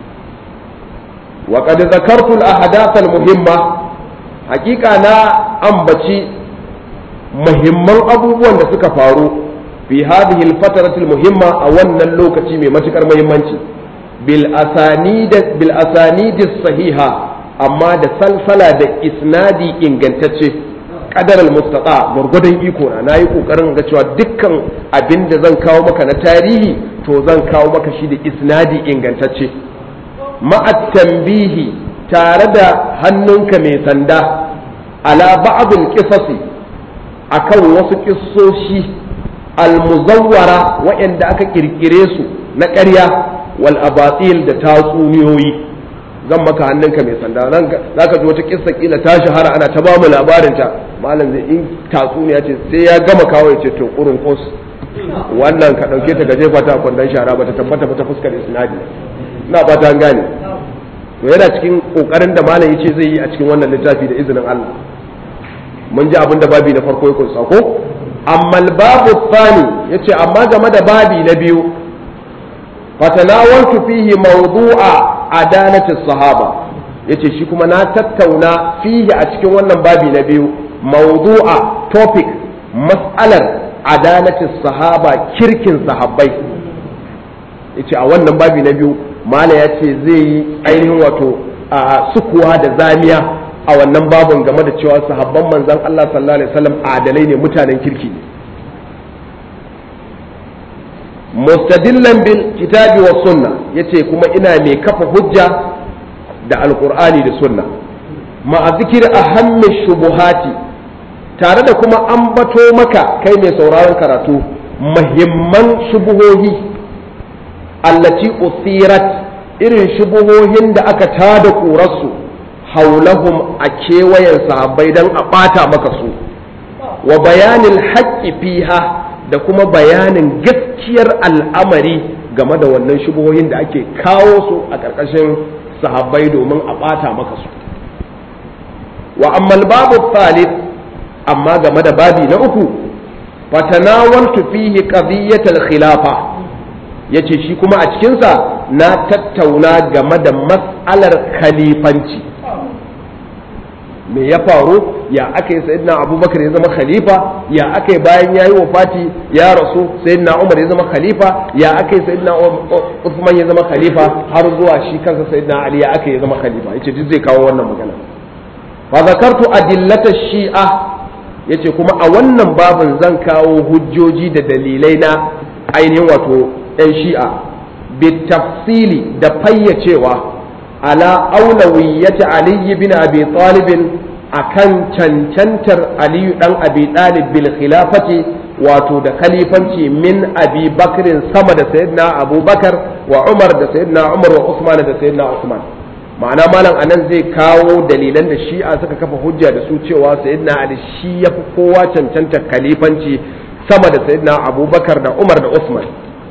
wa qad zakartu al-ahdath al-muhimma hakika na ambaci muhimman abubuwan da suka faru fi hadhihi al-fatrati al-muhimma a wannan lokaci mai matukar muhimmanci bil asanid bil asanid sahiha amma da salsala da isnadi ingantacce kadar al-mustaqa gurgudan iko na nayi kokarin ga cewa dukkan abin da zan kawo maka na tarihi to zan kawo maka shi da isnadi ingantacce ma'at tambihi tare da hannunka mai sanda ala ba'dul qisasi akan wasu kissoshi al-muzawwara waɗanda aka kirkire su na ƙarya wal abatil da tatsuniyoyi zan maka hannunka mai sanda nan za ka ji wata kissa kila ta shahara ana ta ba mu labarin ta malam zai in tatsuniya ce sai ya gama kawo ya ce to kurun kos wannan ka dauke ta gaje fata a kwandon shara ba ta tabbata ba ta fuskar isnadi ina fata an gane to yana cikin kokarin da malam yace zai yi a cikin wannan littafi da izinin Allah mun ji abin da babi na farko ya kunsa ko amma babu tsani yace amma game da babi na biyu fatanawaltu fihi mawdu'a adalatis sahaba yace shi kuma na tattauna fihi a cikin wannan babi na biyu mawdu'a topic mas'alar adalatis sahaba kirkin sahabbai yace a wannan babi na biyu mala ya ce zai yi ainihin wato a sukuwa da zamiya a wannan babin game da cewa sahabban manzon Allah sallallahu alaihi wasallam adalai ne mutanen kirki ne mustadillan bil kitabi wa sunna yace kuma ina mai kafa hujja da alkur'ani da sunna ma'a zikir ahammi shubuhati tare da kuma ambato maka kai mai sauraron karatu muhimman shubuhohi allati usirat irin shubuhohin da aka tada ƙurarsu haulahum a kewayen sahabbai don a ɓata maka su wa bayanin haƙƙi fiha da kuma bayanin gaskiyar al'amari game da wannan shubuhohin da ake kawo su a ƙarƙashin sahabbai domin a ɓata maka su wa ammal babu thalith amma game da babi na uku fatanawaltu fihi qadiyatal khilafa yace shi kuma a cikinsa na tattauna game da mas'alar khalifanci me ya faru ya aka yi sayyidina abubakar ya zama khalifa ya aka yi bayan ya yi wafati ya rasu sayyidina umar ya zama khalifa ya aka yi sayyidina usman ya zama khalifa har zuwa shi kansa sayyidina ali ya aka yi zama khalifa yace duk zai kawo wannan magana fa zakartu adillata shi'a yace kuma a wannan babin zan kawo hujjoji da dalilai na ainihin wato yan shi'a bitafsili da fayyacewa ala aulawiyyati ali bin abi talib akan cancantar aliyu dan abi talib bil khilafati wato da khalifanci min abi bakrin sama da sayyidina abubakar wa umar da sayyidina umar wa usman da sayyidina usman ma'ana malam anan zai kawo dalilan da shi'a suka kafa hujja da su cewa sayyidina ali shi yafi kowa cancantar khalifanci sama da sayyidina abubakar da umar da usman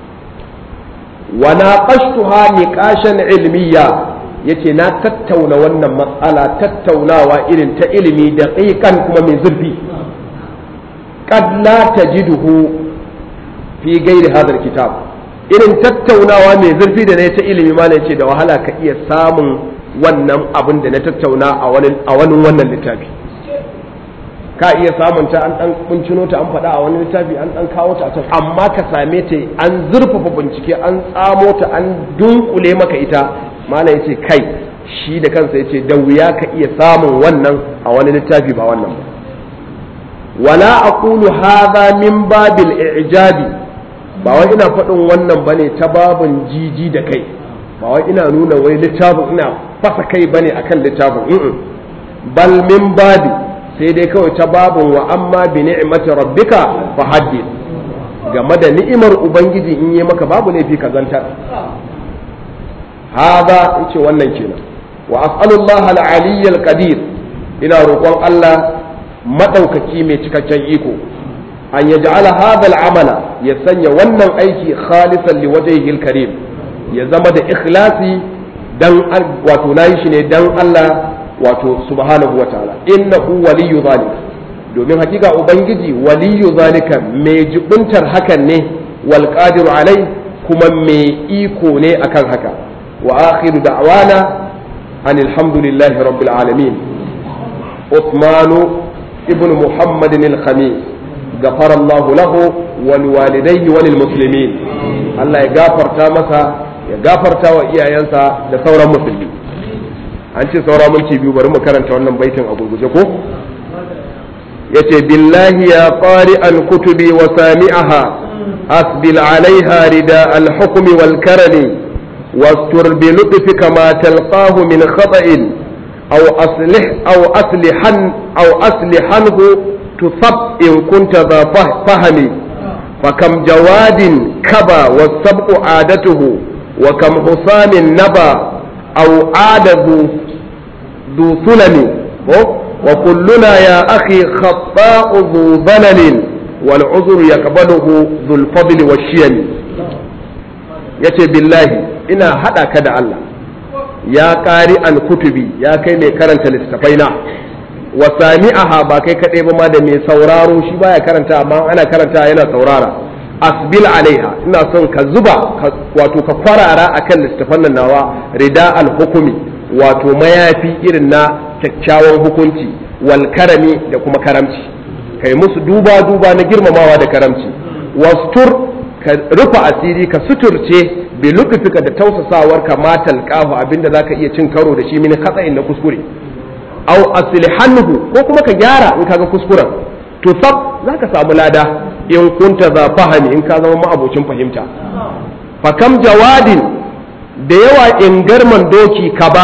wa naqashtuha niqashan ilmiya yace na tattauna wannan matsala tattaunawa irin ta ilimi da ƙiƙan kuma mai zurfi qad la tajiduhu fi ghairi hadha kitab irin tattaunawa mai zurfi da ne ta ilimi ma ce da wahala ka iya samun wannan abin da na tattauna a wani a wani wannan littafi ka iya samun ta an dan kuncino ta an faɗa a wani littafi an dan kawo ta a can amma ka same ta an zurfafa bincike an tsamo ta an dunkule maka ita malam yace kai shi da kansa yace da wuya ka iya samun wannan a wani littafi ba wannan ba wala aqulu hadha min babil i'jabi ba wai ina faɗin wannan bane ta babin jiji da kai ba wai ina nuna wai littafin ina fasa kai bane akan littafin bal min babi sai dai kawai ta babin wa amma bi ni'mati rabbika fa haddith game da ni'imar ubangiji in yi maka babu laifi ka zantar hada yace wannan kenan wa as'alullah al-aliy al-qadir ina roƙon Allah madaukaki mai cikakken iko an yaj'ala hadha al-amala ya sanya wannan aiki khalisan liwajhihi al-karim ya zama da ikhlasi dan wato nayi shi ne dan Allah wato subhanahu wa ta'ala innahu waliyyu zalika domin hakika ubangiji waliyyu zalika mai jibuntar hakan ne wal qadiru alai kuma mai iko ne akan haka wa akhiru da'wana anil hamdulillahi rabbil alamin Uthman ibn Muhammad al-Khamis غفر الله له ولوالديه وللمسلمين Allah ya gafarta masa ya gafarta wa iyayensa da sauran musulmi an ce saura minti biyu bari mu karanta wannan baitin a gurguje ko yace billahi ya qari al kutubi wa sami'aha asbil alaiha rida al hukm wal karami wastur bi lutfika ma talqahu min khata'in aw aslih aw aslihan aw aslihanhu tusab in kunta dha fahmi فكم جواد كبا والسبق عادته وكم حسام نبا أو عاد ذو ذو ثلم وكلنا يا أخي خطاء ذو ظلل والعذر يقبله ذو الفضل والشيم yace billahi ina haɗa ka da Allah ya ƙari an kutubi ya kai mai karanta littattafaina wa sami'aha ba kai kaɗai ba ma da mai sauraro shi baya karanta amma ana karanta yana saurara asbil alaiha ina son ka zuba wato ka kwarara akan littafan nan nawa rida al hukumi wato mayafi irin na kyakkyawan hukunci wal karami da kuma karamci kai musu duba duba na girmamawa da karamci wastur ka rufa asiri ka suturce bi lutfika da tausasawar ka matal qahu abinda zaka iya cin karo da shi min khata'in na kuskure aw aslihanhu ko kuma ka gyara in kaga kuskuren to sab zaka samu lada in kunta za fahami in ka zama ma'abocin fahimta fakam jawadin da yawa in garman doki ka ba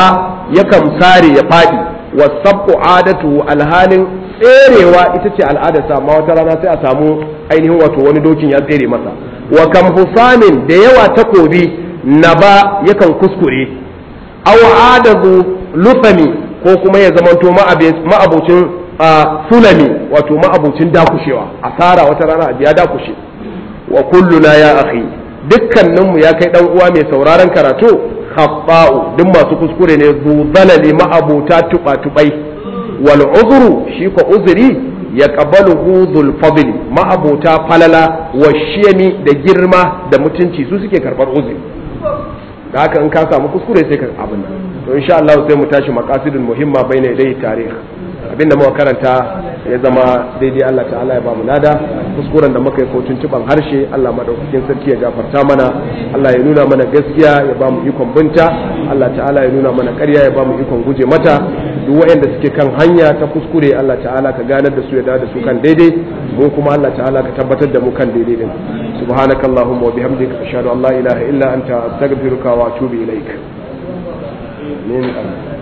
yakan sare ya faɗi wasabqu adatu alhalin tserewa ita ce al'adarsa amma wata rana sai a samu ainihin wato wani dokin ya tsere masa wa kam husamin da yawa takobi naba yakan kuskure aw adazu lufami ko kuma ya zamanto ma'abocin sulami wato ma'abocin dakushewa asara wata rana a ya dakushe wa kulluna ya akhi dukkaninmu ya kai dan uwa mai sauraron karatu khabba'u duk masu kuskure ne zu zalali ma'abota tuba tubai wal uzru shi ko uzuri ya qabalu dhul fadli ma'abota falala wa shiyami da girma da mutunci su suke karbar uzuri da haka in ka samu kuskure sai ka abin to insha Allah sai mu tashi maqasidul muhimma baina idai tarikh abinda muka karanta ya zama daidai Allah ta'ala ya ba mu lada kuskuren da muka yi ko tuntuban harshe Allah madaukakin sarki ya gafarta mana Allah ya nuna mana gaskiya ya ba mu ikon binta Allah ta'ala ya nuna mana ƙarya ya ba mu ikon guje mata duk waɗanda suke kan hanya ta kuskure Allah ta'ala ka ganar da su ya da su kan daidai mu kuma Allah ta'ala ka tabbatar da mu kan daidai din subhanakallahumma wa bihamdika ashhadu an la ilaha illa anta astaghfiruka wa atubu ilaik amin